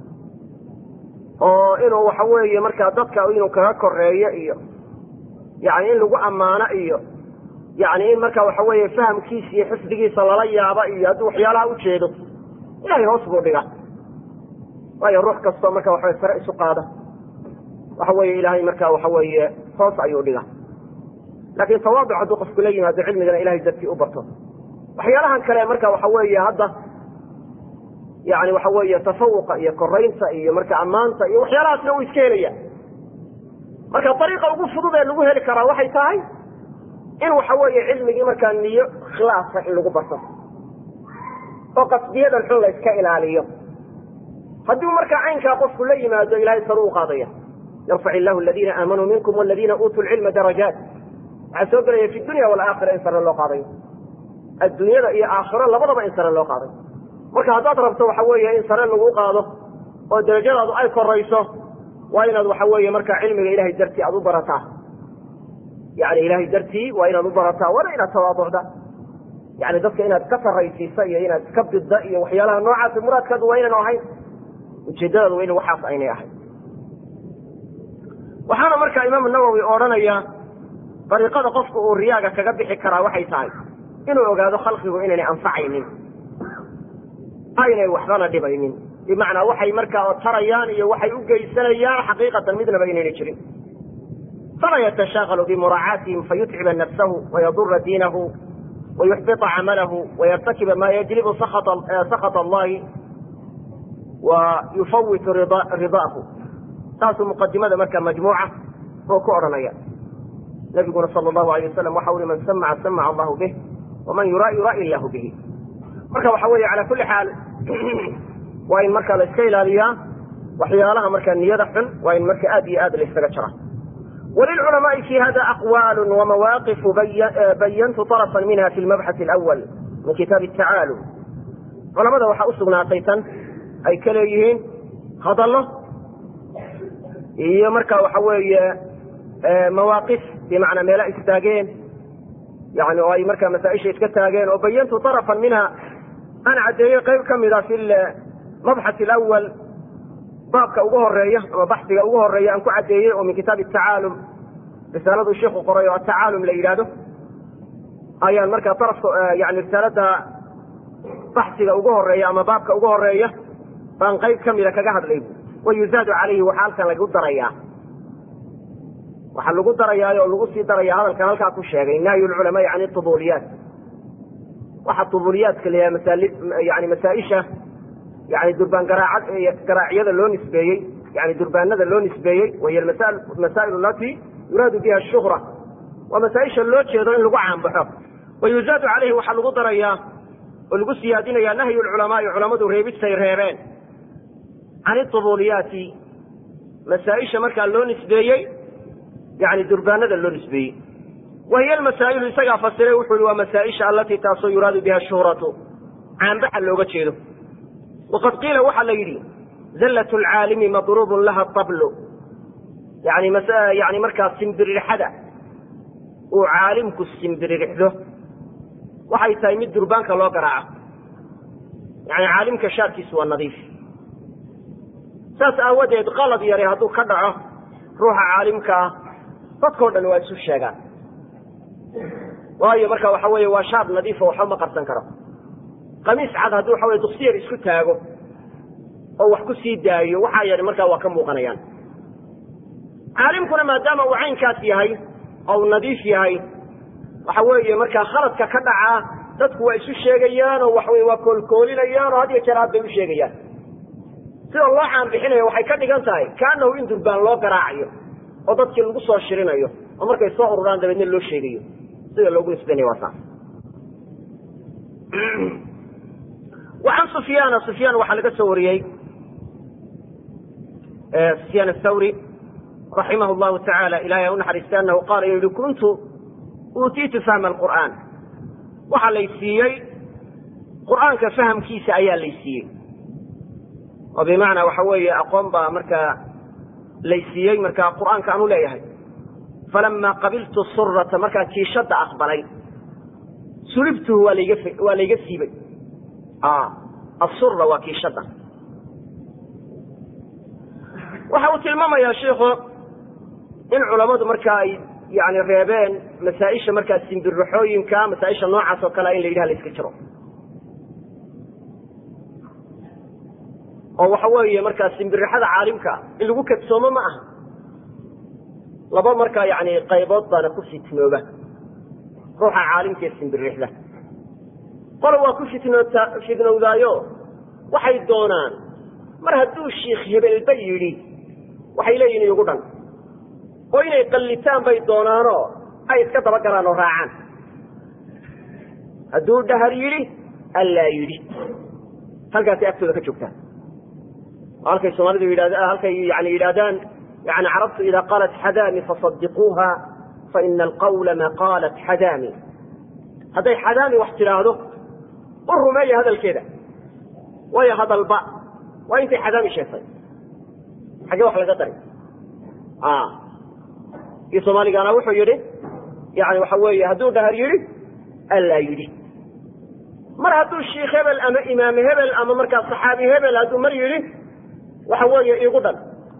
oo inuu waxa weeye markaa dadka inuu kaga koreeyo iyo yani in lagu ammaano iyo yani in marka waxa weeye fahamkiisa iyo xifdigiisa lala yaaba iyo hadduu waxyaalaha ujeedo ilahay hoos buu dhiga waayo ruux kastoo marka waxawe sare isu qaada waxa weeye ilaahay marka waxa weeye hoos ayuu dhiga laakin tawaaduc hadduu qofku la yimaado cilmigana ilahay dartii u barto waxyaalahan kale marka waxa weeye hadda yani waxa weeye tafawuqa iyo koraynta iyo marka ammaanta iyo waxyaalahaasna uu iska helaya marka ariiqa ugu fudud ee lagu heli karaa waxay tahay in waxa weeye cilmigii markaa niyo khilaasa in lagu barto oo qasdiyadan xun la iska ilaaliyo haddii markaa caynkaa qofku la yimaado ilahay saru u qaadaya yarfac illahu aladiina aamanuu minkum waladiina uutuu lcilma darajaat waxaa soo gelaya fi dunya walaakhira in sare loo qaadayo adduunyada iyo aakhiro labadaba in sare loo qaaday marka haddaad rabto waxa weeye in sare lagu qaado oo darajadaadu ay korayso waa inaad waxa weeye markaa cilmiga ilahay dartii aad u barataa yani ilahay dartii waa inaad u barataa waana inaad tawaaducda yani dadka inaad ka saraysiisa iyo inaad iska bidda iyo waxyaalaha noocaas muraadkaadu waa inaynu ahayn ujeedadaadu waa in waxaas aynay ahayn waxaana markaa imaamu nawowi odhanaya dariiqada qofku uu riyaaga kaga bixi karaa waxay tahay inuu ogaado khalqigu inaynay anfacaynin aynay waxbana dhibaynin bimacnaa waxay markaa tarayaan iyo waxay u geysanayaan xaqiiqatan midnaba inaynay jirin fala yatashaaqalu bimuraacaatihim fayutciba nafsahu wayadura diinahu wayuxbita camalahu wayartakiba ma yajlibu sakhat allahi wa yufawitu ridaahu taasuu muqadimada markaa majmuuca oo ku odhanaya nabiguna sal allahu alay wasalam waxa ui man samaca samaca allahu bih waman yuraa yuraa illahu bihi marka waxa weeye cala kulli xaal waa in markaa la iska ilaaliyaa waxyaalaha markaa niyada xun waa in marka aad iyo aad la ysaga jira walilculamaai fi hada aqwaalu wamawaaqifu bayantu طarفa minha fi lmabxaث اlأwal min kitaabi الtacaalum culamada waxaa usugnaatay tan ay ka leeyihiin hadallo iyo marka waxa weeye mawaaqif bimacnaa meela istaageen yani oo ay markaa masaaisha iska taageen oo bayantu طarفa minha aan caddeeyey qayb ka mida fi mabxath alawal baabka ugu horeeya ama baxdiga ugu horeeya aan ku caddeeyey oo min kitaabi atacaalum risaaladuu sheikhu qoray oo atacaalum la yidhaahdo ayaan markaa arafka yani risaalada baxsiga ugu horeeya ama baabka ugu horeeya baan qayb ka mida kaga hadlay wa yuzaadu calayhi waxaa halkan lagu darayaa waxaa lagu darayaa oo lagu sii daraya hadalkan halkaa ku sheegay nahyu lculamaai can iubuuliyaat waxa ubuuliyaadka la yaha yani masaaisha yani durbaan garaacyada loo nisbeeyey yani durbaanada loo nisbeeyey wahiy masaa'il alati yuraadu biha shuhra waa masaaisha loo jeedo in lagu caanbaxo wa yuzaadu calayhi waxaa lagu darayaa oo lagu siyaadinaya nahyu lculamaai culamadu reebistay reebeen can iubuuliyaati masaaisha markaa loo nisbeeyey yani durbaanada loo nisbeeyey wahiy almasaa'ilu isagaa fasiray wuxuu yihi waa masaaisha alatii taasoo yuraadu biha shuhratu caanbaxa looga jeedo waqad qiila waxaa la yidhi zallat lcaalimi madruubun laha tablu yani yani markaa simbiririxada uu caalimku simbiririxdo waxay tahay mid durbaanka loo garaaco yani caalimka shaarkiisu waa nadiif saas aawadeed qalad yare hadduu ka dhaco ruuxa caalimka ah dadkao dhan waa isu sheegaan waayo marka waxa weeye waa shaar nadiifo waxba ma qarsan karo qamiis cad haddii waxa weye duksiyar isku taago oo wax ku sii daayo waxaa yadhi markaa waa ka muuqanayaan caalimkuna maadaama uu caynkaas yahay oo uu nadiif yahay waxa weeye markaa khaladka ka dhacaa dadku waa isu sheegayaan oo waxaweye waa koolkoolinayaan oo had iyo jeer aad bay u sheegayaan sida loo caanbixinayo waxay ka dhigan tahay kaanahu in durbaan loo garaacayo oo dadkii lagu soo shirinayo oo markay soo ururaan dabeedna loo sheegayo sida loogu nisbanayo waa saas wa can sufyaana sufyaan waxaa laga soo wariyey sufyaan athawri raximah llahu tacaala ilahay ha u naxariistay anahu qaala inuu yihi kuntu uutiitu fahma alqur'aan waxaa lay siiyey qur'aanka fahamkiisa ayaa lay siiyey oo bimacnaa waxa weeye aqoon baa markaa lay siiyey markaa qur'aanka aanu leeyahay falama qabiltu surata markaa kiishadda aqbalay sulibtuhu waa layga waa layga siibay asura waa kiishadda waxa uu tilmaamayaa shiikhu in culammadu marka ay yani reebeen masaaisha markaa simbirraxooyinka masaaisha noocaas oo kalea in la yidhaha la iska jiro oo waxa weeye markaa simbirixada caalimka in lagu kadsoomo ma aha laba markaa yani qaybood baana ku fitnooba ruuxa caalimka ee simbirixda qole waa ku fitnoota fitnowdaayo waxay doonaan mar hadduu shiikh hebelba yidhi waxay leeyihin igu dhan oo inay qallitaan bay doonaanoo ay iska dabagalaan oo raacaan hadduu dhahar yidhi allaa yidhi halkaasay agtooda ka joogtaan halkay soomaalidu yidhahd halkay yani yidhahdaan yani carabtu ida qaalat xadaami fasadiquuha faina alqawla ma qaalat xadaami hadday xadaami wax tidhaahdo u rumeeya hadalkeeda waayo hadalba waa intay xadaami sheegtay xaggee wax laga dari kii soomaaligaana wuxuu yidhi yani waxa weeye hadduu dhahar yidhi allaa yidhi mar hadduu shiikh hebel ama imaam hebel ama markaa saxaabi hebel hadduu mar yidhi waxa weeye iigu dhan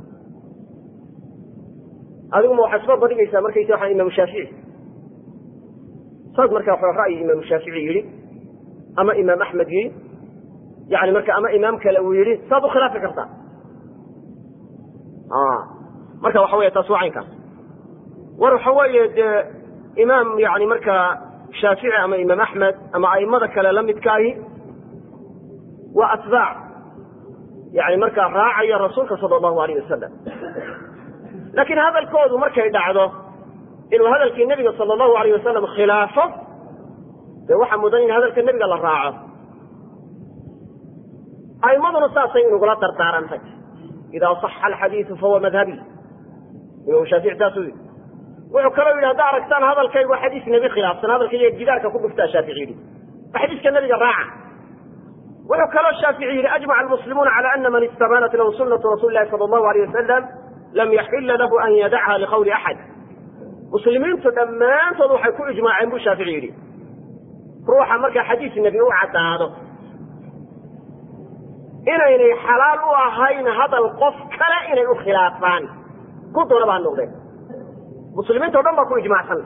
adiguma waxaad isba badhigaysaa markaysa waa imaamu shaafici saas markaa wa ra'yi imaamu shaafici yidhi ama imaam axmed yidhi yani marka ama imaam kale uu yidhi saad u khilaafi kartaa marka waxa wey taas waa caynkaas war waxa weeye dee imaam yani markaa shaafici ama imaam axmed ama aimada kale la midkaahi waa atbaac yani markaa raacaya rasuulka sala allahu alayh wasalam laakiin hadalkoodu markay dhacdo inuu hadalkii nebiga sala allahu alayh wasalam khilaafo dee waxaa mudan in hadalka nebiga la raaco aimaduna saasay inugula dardaarantay idaa saxa alxadiidu fahuwa madhabi imaam shaafici saasuu yidhi wuxuu kaloo yidhi haddaa aragtaan hadalkaygu xadiis nebi khilaafsan hadalkayga gidaarka ku dhuftaa shaafici yidhi waa xadiiska nebiga raaca wuxuu kaloo shaafici yidhi ajmaca almuslimuuna cala ana man istabaanat lahu sunatu rasuli lahi sala allahu alayh wasalam lam yaxila lahu an yadacha liqawli axad muslimiintu dhammaantood waxay ku ijmaaceen buu shaafici yidhi ruuxa markaa xadiis nebi u caddaado inaynay xalaal u ahayn hadal qof kale inay u khilaafaan ku doonaba ha noqdeen muslimiinta o dhan baa ku ijmaacsan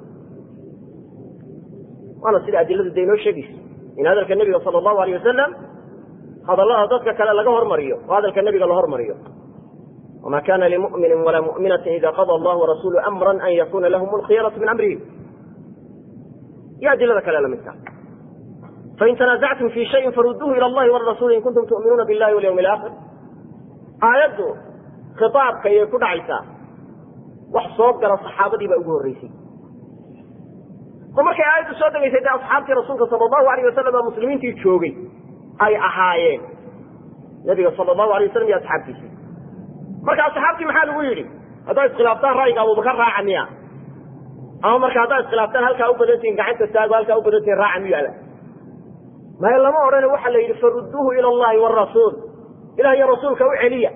waana sida adiladu dee inoo sheegaysa in hadalka nebiga sala allahu alayh wasalam hadallada dadka kale laga hormariyo oo hadalka nebiga la hormariyo wma kana limumini walaa muminati ida qada allahu warasulu amra an yakuna lahum alkhiyaratu min amrihim iyo adilada kale lamidka fain tanazactum fi shayin faruduuhu ila allahi warasuli in kuntum tu'minuuna billahi walyawmi alaakhir aayaddu khitaabka ayay ku dhacaysaa wax soo gala saxaabadii baa ugu horreysay oo markay aayaddu soo degaysay dee asxaabtii rasuulka sala allahu alayh wasalam baa muslimiintii joogay ay ahaayeen nabiga sala allahu alay wasalam iyo asxaabtiisii marka asxaabtii maxaa lagu yidhi haddaad iskhilaaftaan ra'yiga abubakar raaca miya ama marka haddaad iskhilaaftaan halkaa u badantihin gacanta taago halkaa u badantihin raaca miyu ala maya lama odhane waxaa la yidhi faruduuhu ila allahi warasuul ilah iyo rasuulka u celiya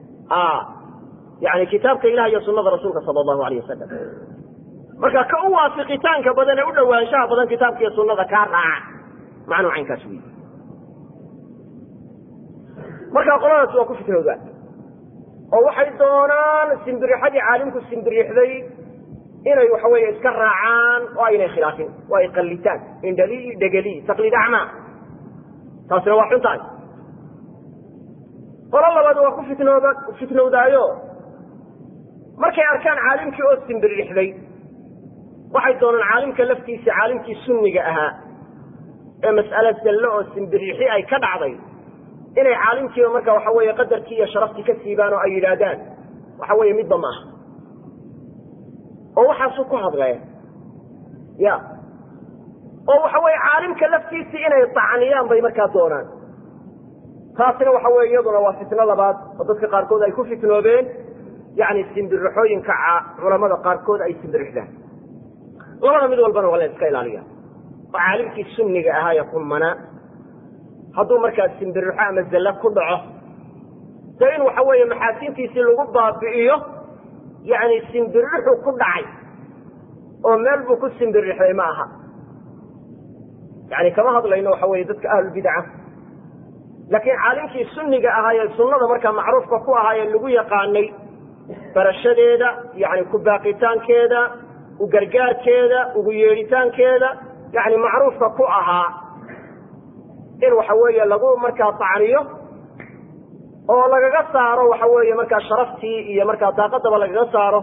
yani kitaabka ilah iyo sunada rasuulka sala allahu alayh wasalam marka ka u waafiqitaanka badan ee u dhowaanshaha badan kitaabka iyo sunada kaa raaca macnuu caynkaas wey marka qoladaas waa ku fitnowdaan oo waxay doonaan simbirixadii caalimku simbirixday inay waxa weeye iska raacaan oo aynay khilaafin oo ay qallitaan indhali dhegeli taqliid acmaa taasina waa xun tahay qolo labaad waa ku fitnooda fitnowdaayo markay arkaan caalimkii oo simbirixday waxay doonaan caalimka laftiisa caalimkii sunniga ahaa ee mas'ale dallo oo simbirixi ay ka dhacday inay caalimkiiba marka waxa weeye qadarkii iyo sharaftii ka siibaan oo ay yidhaahdaan waxa weeye midba maaha oo waxaasu ku hadleen ya oo waxa weeye caalimka laftiisii inay tacniyaan bay markaa doonaan taasina waxa weye iyaduna waa fitno labaad oo dadka qaarkood ay ku fitnoobeen yani simbirixooyinka culamada qaarkood ay simbirixdaan labada mid walbana waa la iska ilaaliya oo caalimkii sunniga ahaa ee qumanaa hadduu markaa simbirixo ama zalla ku dhaco dee in waxa weeye maxaasintiisii lagu baabi'iyo yani simbirixu ku dhacay oo meel buu ku simbirixday ma aha yani kama hadlayno waxa weye dadka ahlulbidaca laakiin caalimkii sunniga ahaayee sunnada markaa macruufka ku ahaayee lagu yaqaanay barashadeeda yani ku baaqitaankeeda u gargaarkeeda ugu yeedhitaankeeda yani macruufka ku ahaa in waxa weeye lagu markaa tacniyo oo lagaga saaro waxa weeye markaa sharaftii iyo markaa daaqadaba lagaga saaro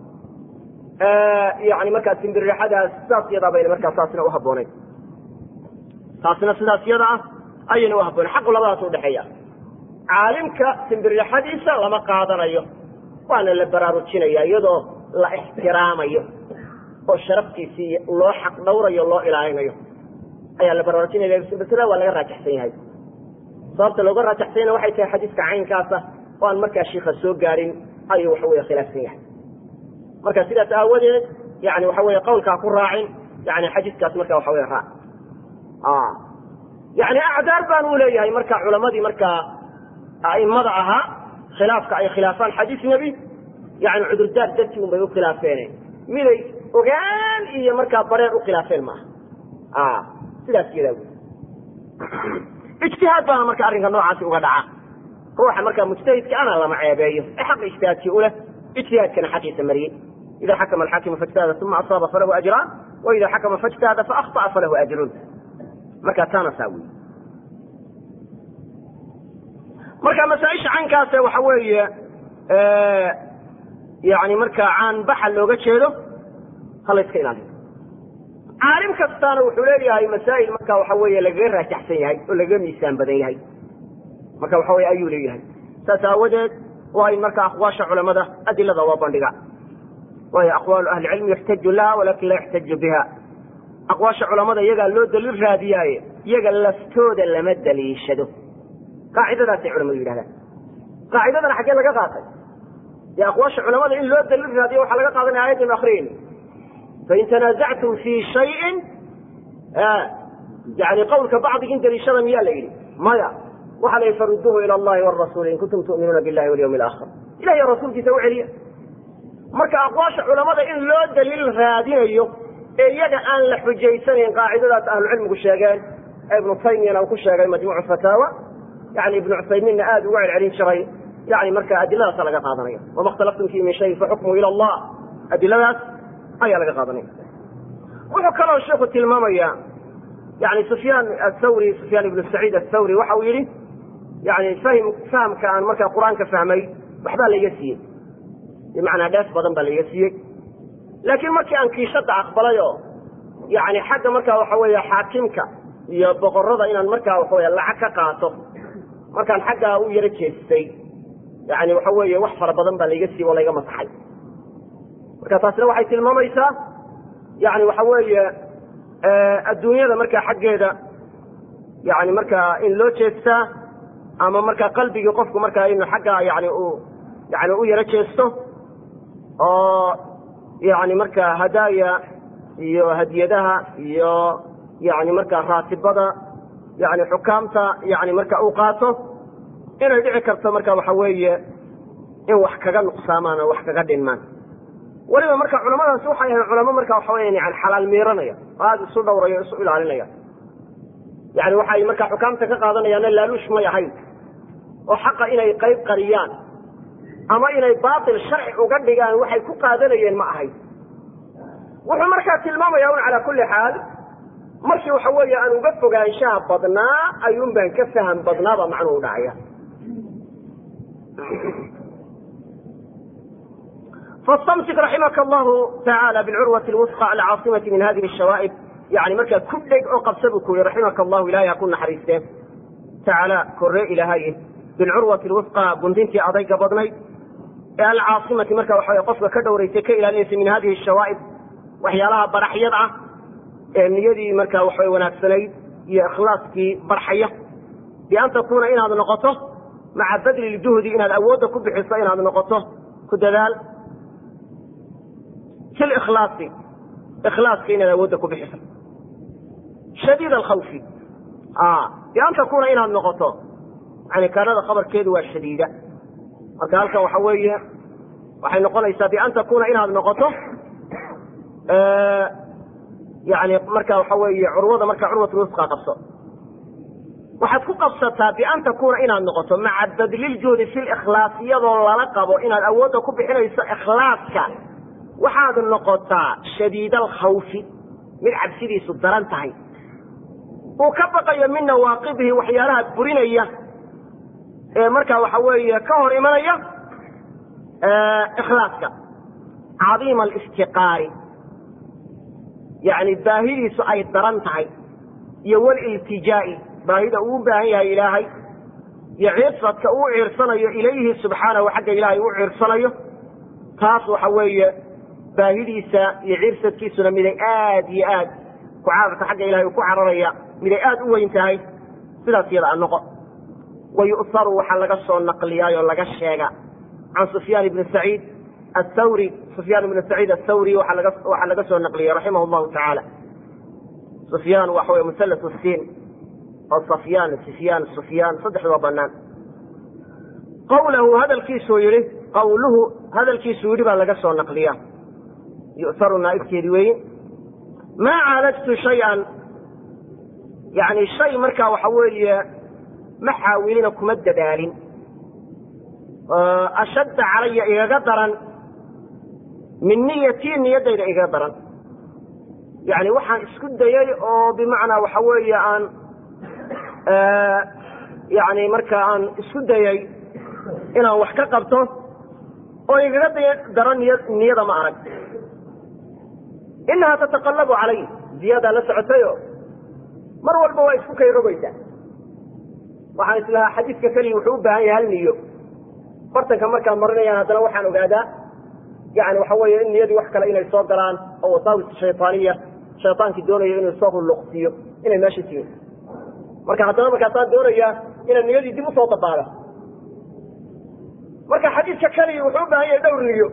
yani markaa simbirixadaas sidaas yadaa bayna markaa taasina uhabooneyn taasina sidaas yada ah ayayna uhabooneyn xaqu labadaas udhexeeya caalimka simbirixadiisa lama qaadanayo waana la baraarujinaya iyadoo la ixtiraamayo oo sharaftiisii loo xaq dhawrayo loo ilaalinayo ayaa la baraarujinaya masada waa laga raajaxsan yahay sababta looga raajaxsanyana waxay tahay xadiiska caynkaasa oo aan markaa shiika soo gaarin ayuu waxa weye khilaafsan yahay marka sidaas aawadeed yani waxa weye qawlkaa ku raacin yani xadiiskaas marka waxa weye raac yani acdaar baan u leeyahay marka culamadii markaa aimada ahaa khilaafka ay khilaafaan xadiis nebi yani cudurdaar dartii un bay u khilaafeene miday ogaan iyo markaa bareer u khilaafeen maaha sidaas yadaa wy ijtihaad baana marka arrinka noocaasi uga dhaca ruuxa markaa mujtahidka ana lama ceebeeyo ee xaqa ijtihaadkii uleh ijtihaadkana xaqiisa mariyey ida xakama alxaakimu faijtahada uma asaaba falahu ajraan wa ida xakama faijtahada faakطa'a falahu ajrun markaa taana saa wey marka masaaisha caynkaase waxa weeye yani markaa caanbaxa looga jeedo ha la yska ilaaliyo caalim kastaana wuxuu leeyahay masaa'il marka waxa weeye lagaga raajaxsan yahay oo lagaga miisaan badan yahay marka waxa weye ayuu leeyahay saas aawadeed waa in marka aqwaasha culamada adilada waa bandhiga waayo aqwaalu ahli cilmi yuxtaju laha walakin laa yuxtaju biha aqwaasha culamada iyagaa loo daliil raadiyaaye iyaga laftooda lama daliishado qaacidadaasay culamadu yidhahdaan qaacidadana xaggee laga qaatay dee aqwaasha culamada in loo daliil raadiyo waxaa laga qaadanaya ayadaynu akriyayni fain tanazactum fii shayin yani qawlka bacdigin daliishada miyaa la yidhi maya waxaa la yidhi faruduuhu ila allahi warasuuli in kuntum tu'minuuna billahi walyawmi alaakhir ilahiy rasuulkiisa u celiya marka aqwaasha culamada in loo daliil raadinayo ee iyaga aan la xujaysanayn qaacidadaas ahlucilmigu sheegeen ee ibnu taymiyana uu ku sheegay majmuucu fataawa yani ibnu cuthaymiinna aada uga celcelin jiray yani marka adiladaasa laga qaadanaya wama اkhtalaftum fihi min shayin faxukmu ila allah adiladaas ayaa laga qaadanaya wuxuu kaloo sheikhu tilmaamaya yani sufyaan athawri sufyaan ibnu saciid athawri waxa uu yihi yani fahim fahamka aan markaa qur-aanka fahmay waxbaa laiga siiyey bimacnaa dheef badan baa laiga siiyey laakiin markii aan kiishada aqbalay oo yani xagga markaa waxa weeye xaakimka iyo boqorada inaan markaa waxawy lacag ka qaato markaan xaggaa u yaro jeestay yani waxa weeye wax fara badan baa laiga siiyey oo layga masaxay marka taasina waxay tilmaamaysaa yani waxa weeye adduunyada markaa xaggeeda yani markaa in loo jeestaa ama markaa qalbigii qofku markaa inu xaggaa yani u yani u yaro jeesto oo yani markaa hadaaya iyo hadiyadaha iyo yani markaa raatibada yani xukaamta yani marka uu qaato inay dhici karto marka waxa weeye in wax kaga nuqsaamaan oo wax kaga dhinmaan weliba marka culamadaasi waxay ahayn culamo marka waxa weya yani xalaal miiranaya oo aada isu dhowraya o isu ilaalinaya yani waxay markaa xukaamta ka qaadanayaanna laaluush may ahayn oo xaqa inay qayb qariyaan ama inay baatil sharci uga dhigaan waxay ku qaadanayeen ma ahayn wuxuu markaa tilmaamaya un calaa kulli xaal markii waxa weeye aan uga fogaanshaha badnaa ayuun baan ka faham badnaaba macnuhu dhacaya fastamsik raximaka allahu tacaala bilcurwati lwusqa alcaasimati min hadihi shawaa'ib yani markaa ku dheg oo qabsa buu ku yihi raximaka allahu ilahay ha ku naxariisteen tacaala korree ilaahay bilcurwati lwusqa gundintii adayga badnayd ee alcaasimati marka waxa qofka ka dhowraysay ka ilaalinaysa min hadihi shawaa'ib waxyaalaha baraxyad ah ee niyadii markaa waxaway wanaagsanayd iyo ikhlaaskii barxaya bian takuuna inaad noqoto maca badli ljuhdi inaad awoodda ku bixiso inaad noqoto ku dadaal fi likhlaasi ikhlaaska inaad awoodda ku bixiso shadiid alkhawfi bian takuuna inaad noqoto yani kaanada khabarkeedu waa shadiida marka halkan waxa weeye waxay noqonaysaa bian takuuna inaad noqoto yani marka waxa weeye curwada marka curwatulwusqa qabso waxaad ku qabsataa bian takuuna inaad noqoto maca badliljuhdi fi likhlaas iyadoo lala qabo inaad awoodda ku bixinayso ikhlaaska waxaad noqotaa shadiid alkhawfi mid cabsidiisu daran tahay uu ka baqayo min nawaaqibihi waxyaalaha burinaya ee marka waxa weeye ka hor imanaya ikhlaaska cadiima alistiqaari yani baahidiisu ay daran tahay iyo waliltijaa'i baahida uu u baahan yahay ilaahay iyo ciirsadka uu ciirsanayo ilayhi subxaanahu xagga ilaahay u ciirsanayo taas waxa weeye baahidiisa iyo ciirsadkiisuna miday aad iyo aad ku cararka xagga ilahay ku cararaya miday aad u weyn tahay sidaas iyada a noqo wa yu'haru waxaa laga soo naqliyaayoo laga sheega can sufyaan ibni saciid athawri sufyaan ibnu saciid athawri waxaa laga waxaa laga soo naqliyey raximah llahu tacaala sufyaan waxa wey musallas siin oo safyaan sifyaan sufyaan saddexdaba banaan qawlahu hadalkiisuu yihi qawluhu hadalkiisuu yidhi baa laga soo naqliya yu'haru naa'ibkeedi weeye maa caalajtu shay-an yani shay markaa waxa weeye ma xaawilina kuma dadaalin ashadda calaya igaga daran min niyatii niyaddayda igaga daran yani waxaan isku dayay oo bimacnaa waxa weeye aan yani marka aan isku dayay inaan wax ka qabto oo igaga day daran niy niyada ma arag inahaa tataqallabu calay ziyaadaa la socotayo mar walba waa isku kay rogaysaa waxaan islahaa xadiidka keliya wuxuu u baahan yahay hal niyo bartanka markaan marinayaan haddana waxaan ogaadaa yani waxa weeye in niyadii wax kale inay soo galaan oo wasaawis shaytaaniya shaytaankii doonayo inuu soo hulluqsiiyo inay meesha timin marka haddana markaasaan doonayaa inaan niyadii dib usoo dabaalo marka xadiidka keliya wuxuu u baahan yahay dhowr niyo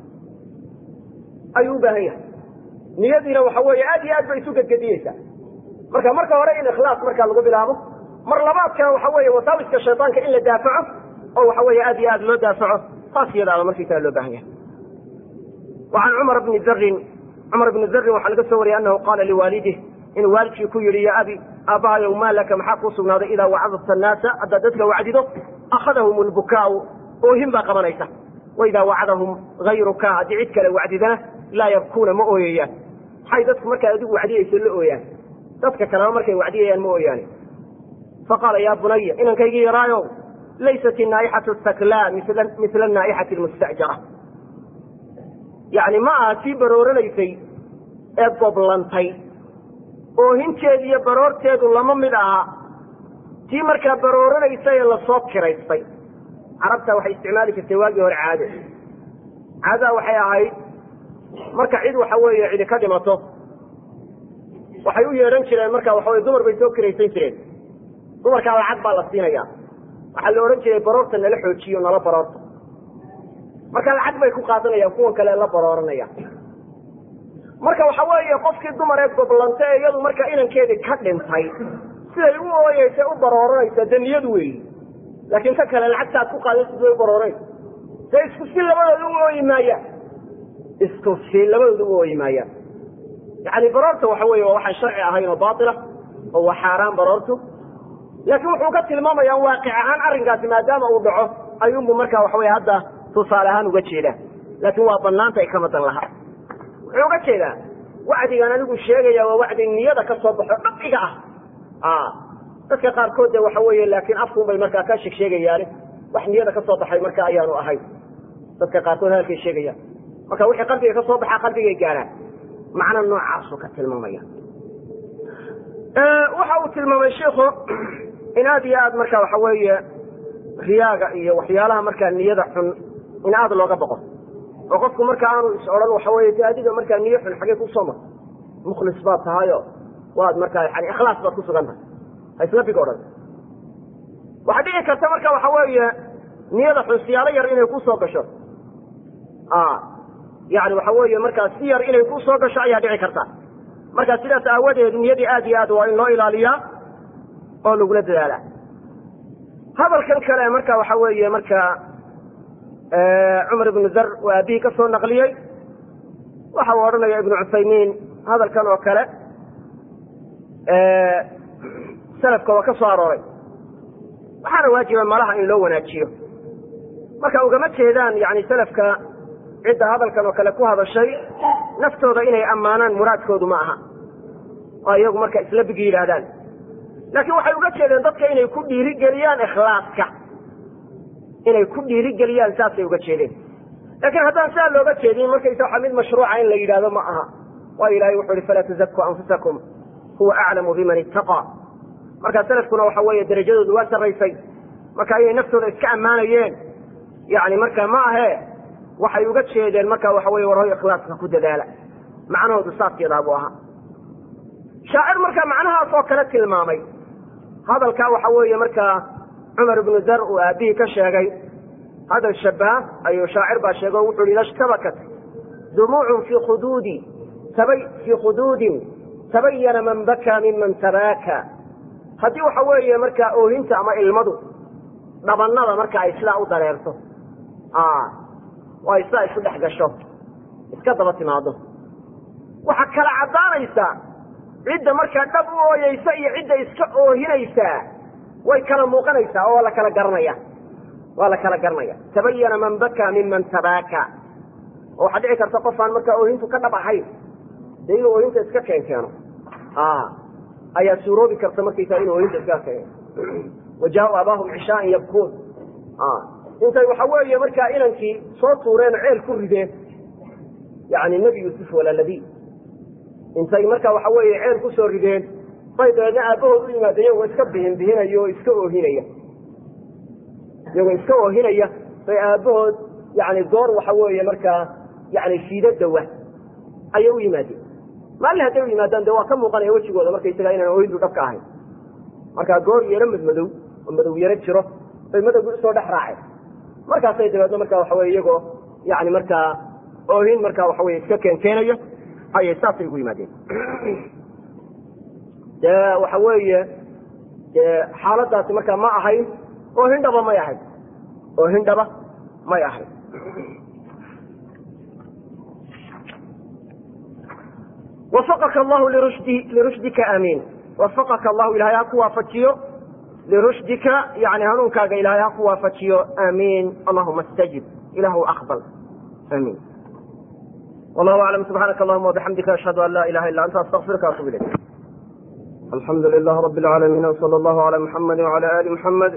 ayuu u baahan yahay niyadiina waxa weeye aad iyo aad bay isu gedgediyeysaa marka marka hore in ikhlaas markaa lagu bilaabo mar labaadkana waxa weeye wasaawiska shaytaanka in la daafaco oo waxa weeye aad iyo aad loo daafaco taas iyadaaba markiisaa loo baahan yahay وعن cمر بن drin cmر بن drin waxaa laga soo wariyay anahu qaala liwaalidih inuu waalidkii ku yihi ya abi aabbahayow maa laka maxaa kuu sugnaaday idaa wacadta annaasa haddaad dadka wacdido akhadahum lbukaau oohin baa qabanaysa wa idaa wacdahum hayruka haddii cid kale wacdidana laa yabkuuna ma ooyayaan maxay dadku markaad adigu wacdiyayso la ooyaan dadka kaleba markay wacdiyayaan ma ooyaani faqaala yaa bunaya inankaygii yaraayow laysat inaa'ixatu saklaa mila anaa'ixati almusta'jara yacni ma aha tii barooranaysay ee goblantay oohinteedu iyo baroorteedu lama mid aha tii markaa barooranaysay ee lasoo kiraystay carabta waxay isticmaali jirtay waagii hore caado caadadaa waxay ahayd marka cid waxa weeye cidi ka dhimato waxay u yeedhan jireen marka waxa weye dumar bay soo kiraysan jireen dumarkaa lacag baa la siinaya waxaa la odhan jiray baroorta nala xoojiyo nala baroorta marka lacag bay ku qaadanayaan kuwan kale la barooranaya marka waxa weeye qofkii dumar ee goblanta ee iyadu markaa inankeedii ka dhintay siday u ooyeysa u barooranaysa dee niyadu weeyi laakiin ka kale lacagta ad ku qaadaysa siday u barooranaysa dee isku si labadooda u ooyi maayaan isku si labadooda u ooyi maayaan yani baroorta waxa weeye waa waxaan sharci ahayn oo baatila oo waa xaaraan baroortu laakiin wuxuu ka tilmaamayaa waaqic ahaan arrinkaasi maadaama uu dhaco ayuunbu markaa waxa weye hadda tusaale ahaan uga jeedaa laakiin waa banaanta ay ka madan lahaa wuxuu uga jeedaa wacdigan anigu sheegaya waa wacdi niyada ka soo baxo dhaqiga ah dadka qaarkood de waxa weeye laakiin afkuun bay markaa ka sheeg sheegayaane wax niyada ka soo baxay marka ayaanu ahayn dadka qaarkood hadalkay sheegayaan marka wixii qalbiga ka soo baxaa qalbigay gaaraan macna noocaasuu ka tilmaamaya waxa uu tilmaamay shiku in aad iyo aad marka waxa weeye riyaaga iyo waxyaalaha markaa niyada xun in aad looga boqo oo qofku marka aanu is odhan waxa weye de adiga markaa niyo xun xagee kusoo mar mukhlis baad tahayo waad markaa yani ikhlaas baad ku sugan tahay ha isla big odhan waxaa dhici karta marka waxa weeye niyada xun siyaalo yar inay kusoo gasho yani waxa weeye markaa si yar inay kusoo gasho ayaa dhici karta marka sidaas aawadeed niyadii aad iyo aad waa in loo ilaaliyaa oo lagula dadaala hadalkan kale marka waxa weeye marka cumar ibnu dar uu aabihii ka soo naqliyey waxa uu odhanaya ibnu cuthaymiin hadalkan oo kale salafka waa ka soo arooray waxaana waajiba malaha in loo wanaajiyo marka ugama jeedaan yani salafka cidda hadalkan oo kale ku hadashay naftooda inay ammaanaan muraadkoodu ma aha oo iyagu marka isla bigi yidhaahdaan laakiin waxay uga jeedeen dadka inay ku dhiirigeliyaan ikhlaaska inay ku dhiirigeliyaan saasay uga jeedeen laakiin haddaan sidaa looga jeedin markaysa waxa mid mashruuca in la yidhahdo ma aha waayo ilahay wuxu uhi falaa tuzakuu anfusakum huwa aclamu biman ittaqaa marka salafkuna waxa weeye darajadoodu waa sarraysay marka inay naftooda iska ammaanayeen yani marka ma ahe waxay uga jeedeen marka waxa weye warhoy ikhlaaska ku dadaala macnahoodu saasyadaa buu ahaa shaacir marka macnahaas oo kale tilmaamay hadalkaa waxa weeye markaa cumar ibnu dar uu aabihii ka sheegay hadal shabaha ayuu shaacir baa sheego wuxu hi ida shtabakat dumuucun fii khuduudi fii khuduudin tabayana man bakaa miman tabaaka haddii waxa weeye markaa oohinta ama ilmadu dhabanada marka ay sidaa u dareerto oo ay sidaa isu dhex gasho iska daba timaado waxaa kala caddaanaysaa cidda markaa dhab u ooyeysa iyo cidda iska oohinaysaa way kala muuqanaysaa oo waa la kala garanaya waa la kala garanaya tabayana man bakaa miman tabaaka oo waxaa dhici karta qofaan markaa oohintu ka dhab ahayn dee inuu oohinta iska keen keeno ayaa suuroobi karta markaysaa inuu oohinta iska keeno wajaa-u abaahum cishaaan yabkuun intay waxa weeye markaa inankii soo tuureen oo ceel ku rideen yani nebi yuusuf walaaladi intay marka waxa weeye ceel ku soo rideen bay dabeedna aabbahood u yimaadeen iyagoo iska bihin bihinaya oo iska oohinaya iyagoo iska oohinaya bay aabbahood yani goor waxa weeye markaa yani fiido dawa ayay u yimaadeen maalin hadday u yimaadaan de waa ka muuqanaya wejigooda markaysaga inaan oohintu dhabka ahayn markaa goor yaro madmadow oo madow yaro jiro bay madowgii usoo dhex raaceen markaasay dabeedna marka waxa weye iyagoo yani markaa oohin markaa waxa weye iska keenkeenaya ayay saasay ugu yimaadeen dee waxa weeye dee xaaladaasi markaa ma ahayn oo hindhaba may ahayn oo hindhaba may ahayn wafaqaka allahu lirushdi lirushdika aamiin wafaqaka allahu ilahay ha ku waafajiyo lirushdika yani hanuunkaaga ilahay ha ku waafajiyo aamiin allahuma istajib ilahu aqbal aamiin wallahu aclam subxaanaka allahuma wabixamdika ashhadu an laa ilaha illa anta astaqfiruka atub ilayk alxamdu lilah rabi alcaalamiin wsala allahu ala muxamadi wala ali muxamed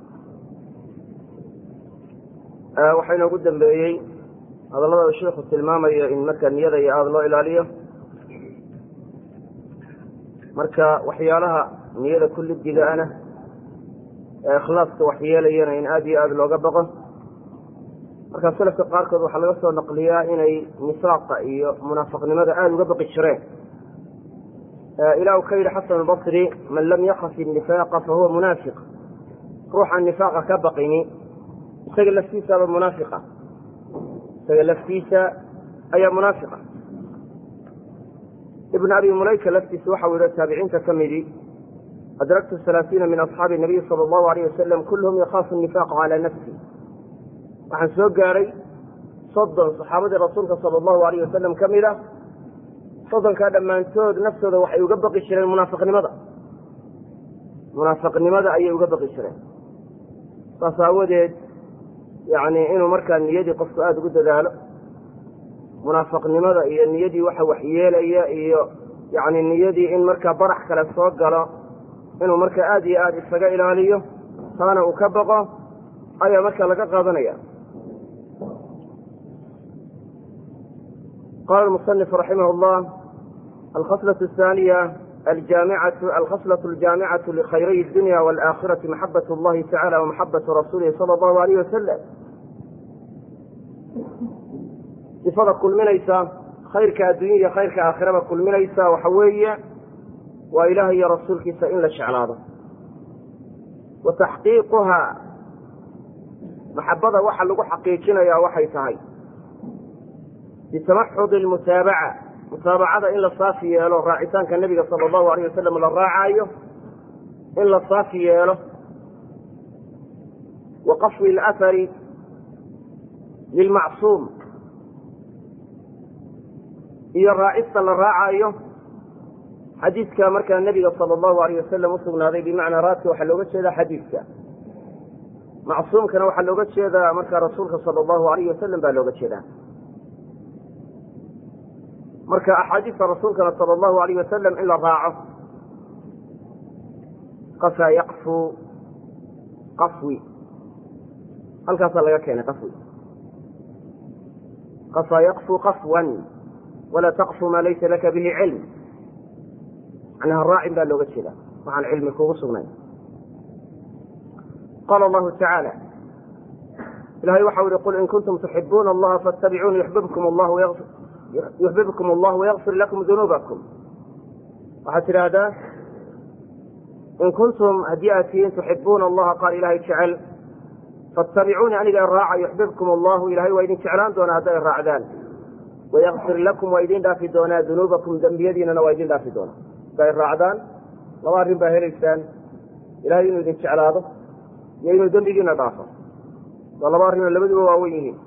waxaa inoogu dambeeyey hadallada sheikhu tilmaamayo in marka niyada iyo aada loo ilaaliyo marka waxyaalaha niyada kullidigaana ee ikhlaaska waxyeelayana in aada iyo aada looga baqo marka selafka qaarkood waxaa laga soo naqliyaa inay nifaaqa iyo munaafiqnimada aada uga baqi jireen ilah u ka yidhi xasan albasri man lam yakaf innifaaqa fahuwa munaafiq ruuxaan nifaaqa ka baqini isaga laftiisaaba munaafiqa isaga laftiisa ayaa munaafiqa ibn abi mulayka laftiisa waxau yihi taabiciinta ka midi adraktu halaaiina min asxaabi nabiy sala allahu alayh wasalam kulluhum yakhaafu nifaaqa calaa nafsi waxaan soo gaaray soddon saxaabadii rasuulka sala allahu alayh wasalam ka mid a soddonkaa dhammaantood naftooda waxay uga baqi jireen munaafiqnimada munaafiqnimada ayay uga baqi jireen saas aawadeed yani inuu markaa niyadii qofku aada ugu dadaalo munaafiqnimada iyo niyadii waxa waxyeelaya iyo yani niyadii in markaa barax kale soo galo inuu markaa aada iyo aada isaga ilaaliyo taana uu ka baqo ayaa markaa laga qaadanaya qala almusanif raximah llah alkhaslau ahaaniya alkhaslau aljaamicatu likhayray dunya walaaakhirati maxabat llahi tacala wamaxabatu rasuulihi sala allahu alayh wasalam sifada kulminaysa khayrka adduunya iyo khayrka aakhiraba kulminaysa waxa weeye waa ilaah iyo rasuulkiisa in la jeclaado wa taxqiiquhaa maxabada waxa lagu xaqiijinayaa waxay tahay bitamaxudi almutaabaca mutaabacada in la saafi yeelo raacitaanka nebiga sala allahu alayh wasalam la raacaayo in la saafi yeelo wa qafwi alahari lilmacsuum iyo raacista la raacayo xadiidka markaa nebiga sala allahu alayh wasalam usugnaaday bimacnaa raadka waxaa looga jeedaa xadiidka macsuumkana waxaa looga jeedaa markaa rasuulka sala allahu alayh wasalam baa looga jeedaa marka axaadiista rasuulkana sala allahu alayh wasalam in la raaco qafaa yaqfu qafwi halkaasaa laga keenay qafwi qafaa yaqfu qafwan walaa taqfu maa laysa laka bihi cilm macnaha raacin baa looga jeeda waxaan cilmi kugu sugnayn qaala allahu tacaala ilahay waxau yihi qul in kuntum tuxibuuna allaha faatabicuuni yuxbibkum allah yuxbibkum allah wayakfir lakum dunuubakum waxaad tidhaahdaa in kuntum haddii aad tihiin tuxibuuna allaha qaal ilahay jecel faatabicuuni aniga raaca yuxbibkum allahu ilahay waa idin jeclaan doonaa hadday raacdaan wayakfir lakum waa idin dhaafi doonaa dunuubakum dembiyadiinana waa idin dhaafi doonaa hadday raacdaan laba arrin baa helaysaan ilahay inuu idin jeclaado iyo inuu dembigiina dhaafo waa laba arrinoo labaduba waawen yihiin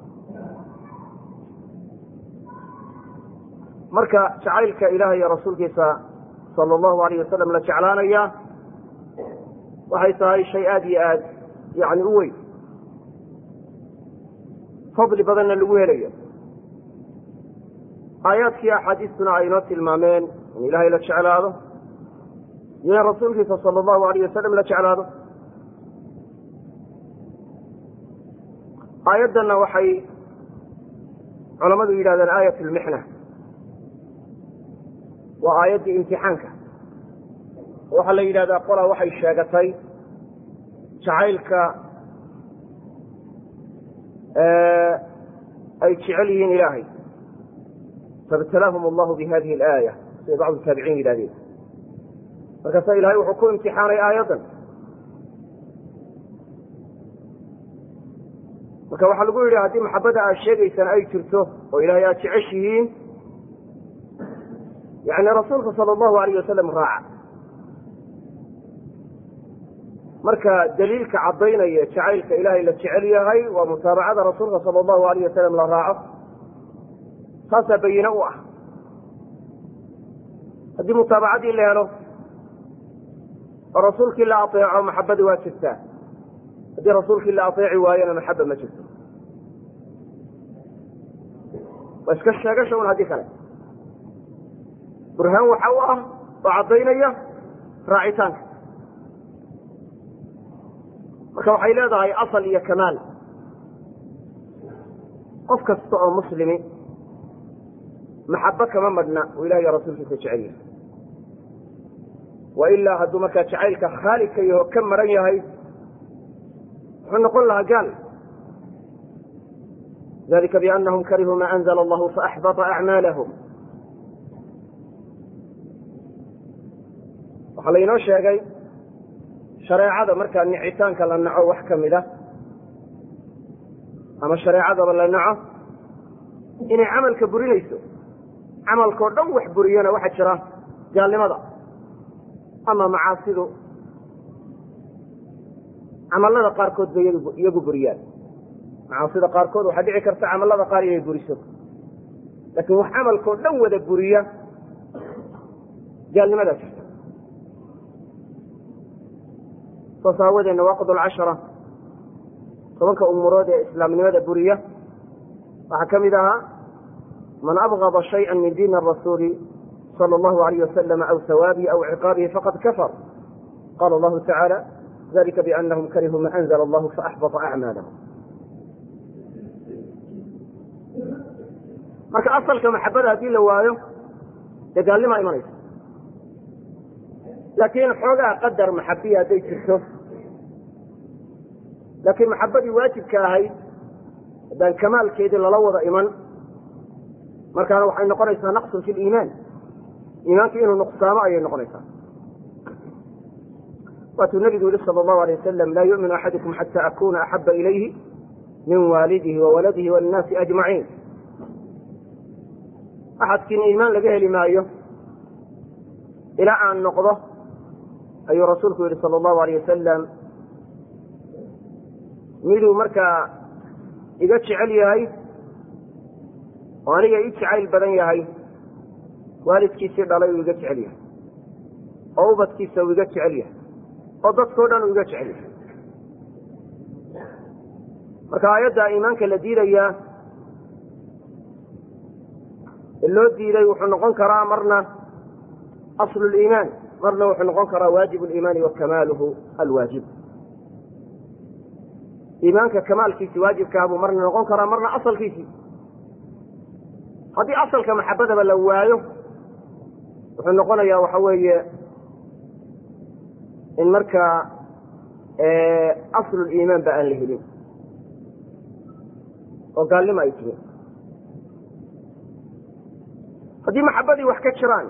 marka jacaylka ilaah iyo rasuulkiisa sala allahu alayh wasalam la jeclaanaya waxay tahay shay aada iyo aad yani u weyn fadli badanna lagu helayo aayaadkii axaadiistuna ay inoo tilmaameen in ilaahay la jeclaado iyo in rasuulkiisa sala allahu alayh wasalam la jeclaado aayaddanna waxay culammadu yidhahdeen aayat lmixna waa aayaddii imtixaanka waxaa la yidhahdaa qolaa waxay sheegatay jacaylka ay jecel yihiin ilaahay faibtalaahum allahu bi hadihi alaaya siday bacdu taabiciin yidhahdeen markaasa ilahay wuxuu ku imtixaanay aayaddan marka waxaa lagu yidhi haddii maxabada aad sheegaysaan ay jirto oo ilahay aad jeceshihiin yani rasuulka sala allahu alayh wasalam raaca marka daliilka caddaynaya jacaylka ilaahay la jecel yahay waa mutaabacada rasuulka sala allahu alayh wasalam la raaco taasaa bayine u ah haddii mutaabacadii la helo oo rasuulkii la ateeco maxabadii waa jirtaa haddii rasuulkii la ateeci waayona maxaba ma jirto waa iska sheegasha un haddii kale burhaan waxa u ah oo caddaynaya raacitaanka marka waxay leedahay asal iyo kamaal qof kasta oo muslimi maxabo kama madhna uu ilaah iyo rasuulkiisa jecel yahay wa ilaa hadduu markaa jacaylka khaalidka yaho ka maran yahay wuxuu noqon lahaa gaal dalika bianahum karihuu ma anzla allahu faaxbata acmaalahum waxaa laynoo sheegay shareecada markaa nicitaanka la naco wax ka mid a ama shareecadaba la naco inay camalka burinayso camalkao dhan wax buriyana waxaa jira gaalnimada ama macaasidu camallada qaarkood bay iyagu buriyaan macaasida qaarkood waxaa dhici karta camallada qaar inay buriso laakiin wax camalkao dhan wada buriya gaalnimadaa jirta saas aawadee nawaaqid alcashara tobanka umurood ee islaamnimada buriya waxaa ka mid ahaa man abgada shayئa min diin الrasuuli salى اllahu alayh wasalam aw hawaabihi aw ciqaabihi faqad kafar qala allahu tacaala dalika bianahum karihuu ma anzla allahu faaxbata acmaalahum marka asalka maxabada haddii la waayo dee gaalnimaa imanaysa laakiin xoogaa qadar maxabiya hadday jirto laakiin maxabadii waajibka ahayd haddaan kamaalkeedii lala wada iman markaana waxay noqonaysaa naqsun fi liimaan iimaanka inuu nuqsaamo ayay noqonaysaa waatuu nabigu yihi sal allahu alay wasalam laa yu'minu axadukum xata akuna axaba ilayhi min waalidihi wa waladihi waannaasi ajmaciin axadkiina iimaan laga heli maayo ilaa aan noqdo ayuu rasuulku yihi sal allahu alayh wasalam miduu markaa iga jecel yahay oo aniga ii jacayl badan yahay waalidkiisii dhalay uu iga jecel yahay oo ubadkiisa uu iga jecel yahay oo dadkao dhan uu iga jecel yahay marka aayadda iimaanka la diidayaa loo diiday wuxuu noqon karaa marna aslu liimaan marna wuxuu noqon karaa waajib liimaani wa kamaaluhu alwaajib iimaanka kamaalkiisi waajibkaah buu marna noqon karaa marna asalkiisii haddii asalka maxabadaba la waayo wuxuu noqonayaa waxa weeye in markaa asluliimaan ba aan la helin oo gaalnimo ay tihin haddii maxabadii wax ka jiraan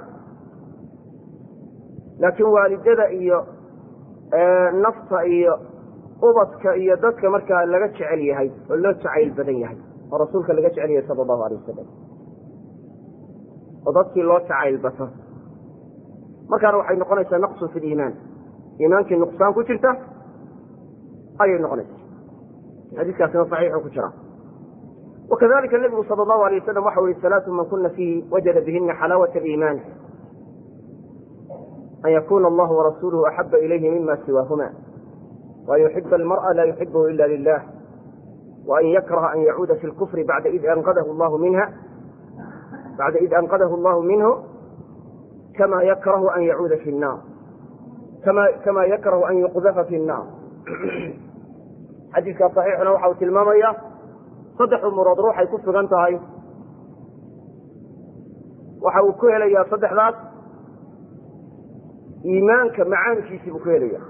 laakiin waalidada iyo nafta iyo ubadka iyo dadka markaa laga jecel yahay oo loo jacayl badan yahay oo rasuulka laga jecel yahay sala allahu alay wasalam oo dadkii loo jacayl bato markaana waxay noqonaysaa naqsun fi liimaan iimaankii nuqsaan ku jirta ayay noqonaysaa xadiiskaasina saxiixu ku jira wakadalika nabigu sala allahu alay wasalam waxau yihi salaatu man kuna fiihi wajada bihina xalaawat aliimaan an yakuna allahu warasuuluhu axaba ilayhi mima siwaahuma وأn يحب المرأة لا يحبه إلا لله وأn يكره أn يعuuda في الكفر بعد إذ أنقذه الله منها بعد إذ أنقذه الله منه كما يكره أن يعuuda في النار كما يكره أن يقذف في النار xadiiska صaxiixuna waxa uu tilmaamaya saddex umurood ruuxay ku sugan tahay waxa uu ku helaya saddexdaas iimaanka macaankiisii buu ku helaya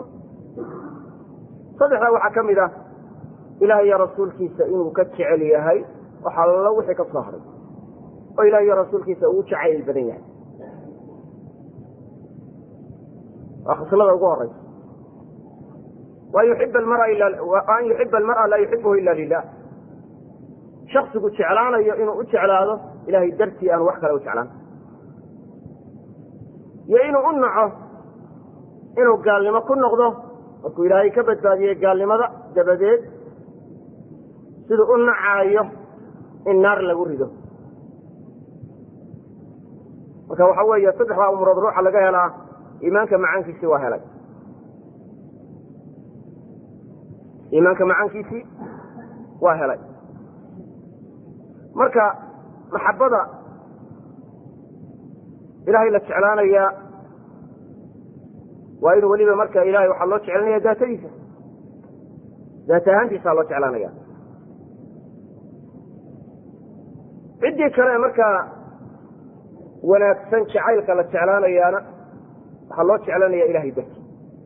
saddexdaa waxaa ka mid ah ilaah iyo rasuulkiisa inuu ka jecel yahay waxaa lalo wixii ka soo haray oo ilah iyo rasuulkiisa uu jacayl badan yahay waa khislada ugu horeysa an yuxiba almar'a laa yuxibuhu ila lilah shaksigu jeclaanayo inuu u jeclaado ilahay dartii aan wax kale u jeclaan iyo inuu u naco inuu gaalnimo ku noqdo markuu ilaahay ka badbaadiyey gaalnimada dabadeed siduu u nacaayo in naar lagu rido marka waxa weeye saddexdaa umurood ruuxa laga helaa iimaanka macaankiisi waa helay iimaanka macaankiisii waa helay marka maxabada ilahay la jeclaanayaa waa in weliba marka ilahay waxaa loo jeclanaya daatadiisa daat ahaantiisaa loo jeclaanaya ciddii kale markaa wanaagsan jacaylka la jeclaanayaana waxaa loo jeclanaya ilahay darti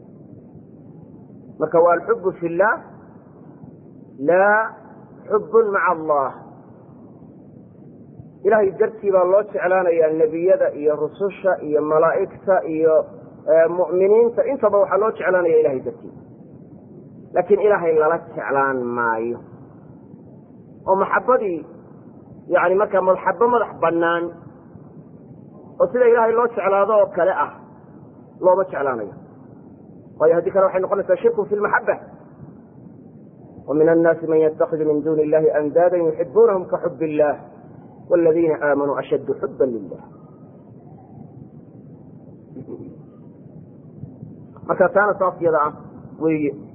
marka waa alxubu fi اllah laa xubun maca allah ilahay dartii baa loo jeclaanayaa nebiyada iyo rususha iyo malaa'igta iyo mu'miniinta intaba waxaa loo jeclaanaya ilahay dartii laakiin ilaahay lala jeclaan maayo oo maxabadii yani markaa maxabo madax bannaan oo sida ilaahay loo jeclaado oo kale ah looma jeclaanayo waayo haddii kale waxay noqonaysaa shirku fi lmaxaba wa min annaasi man yatakhidu min duni illahi andaadan yuxibunahum ka xub illah wاladiina aamanuu ashaddu xuba lilah marka taana saas yada ah weeye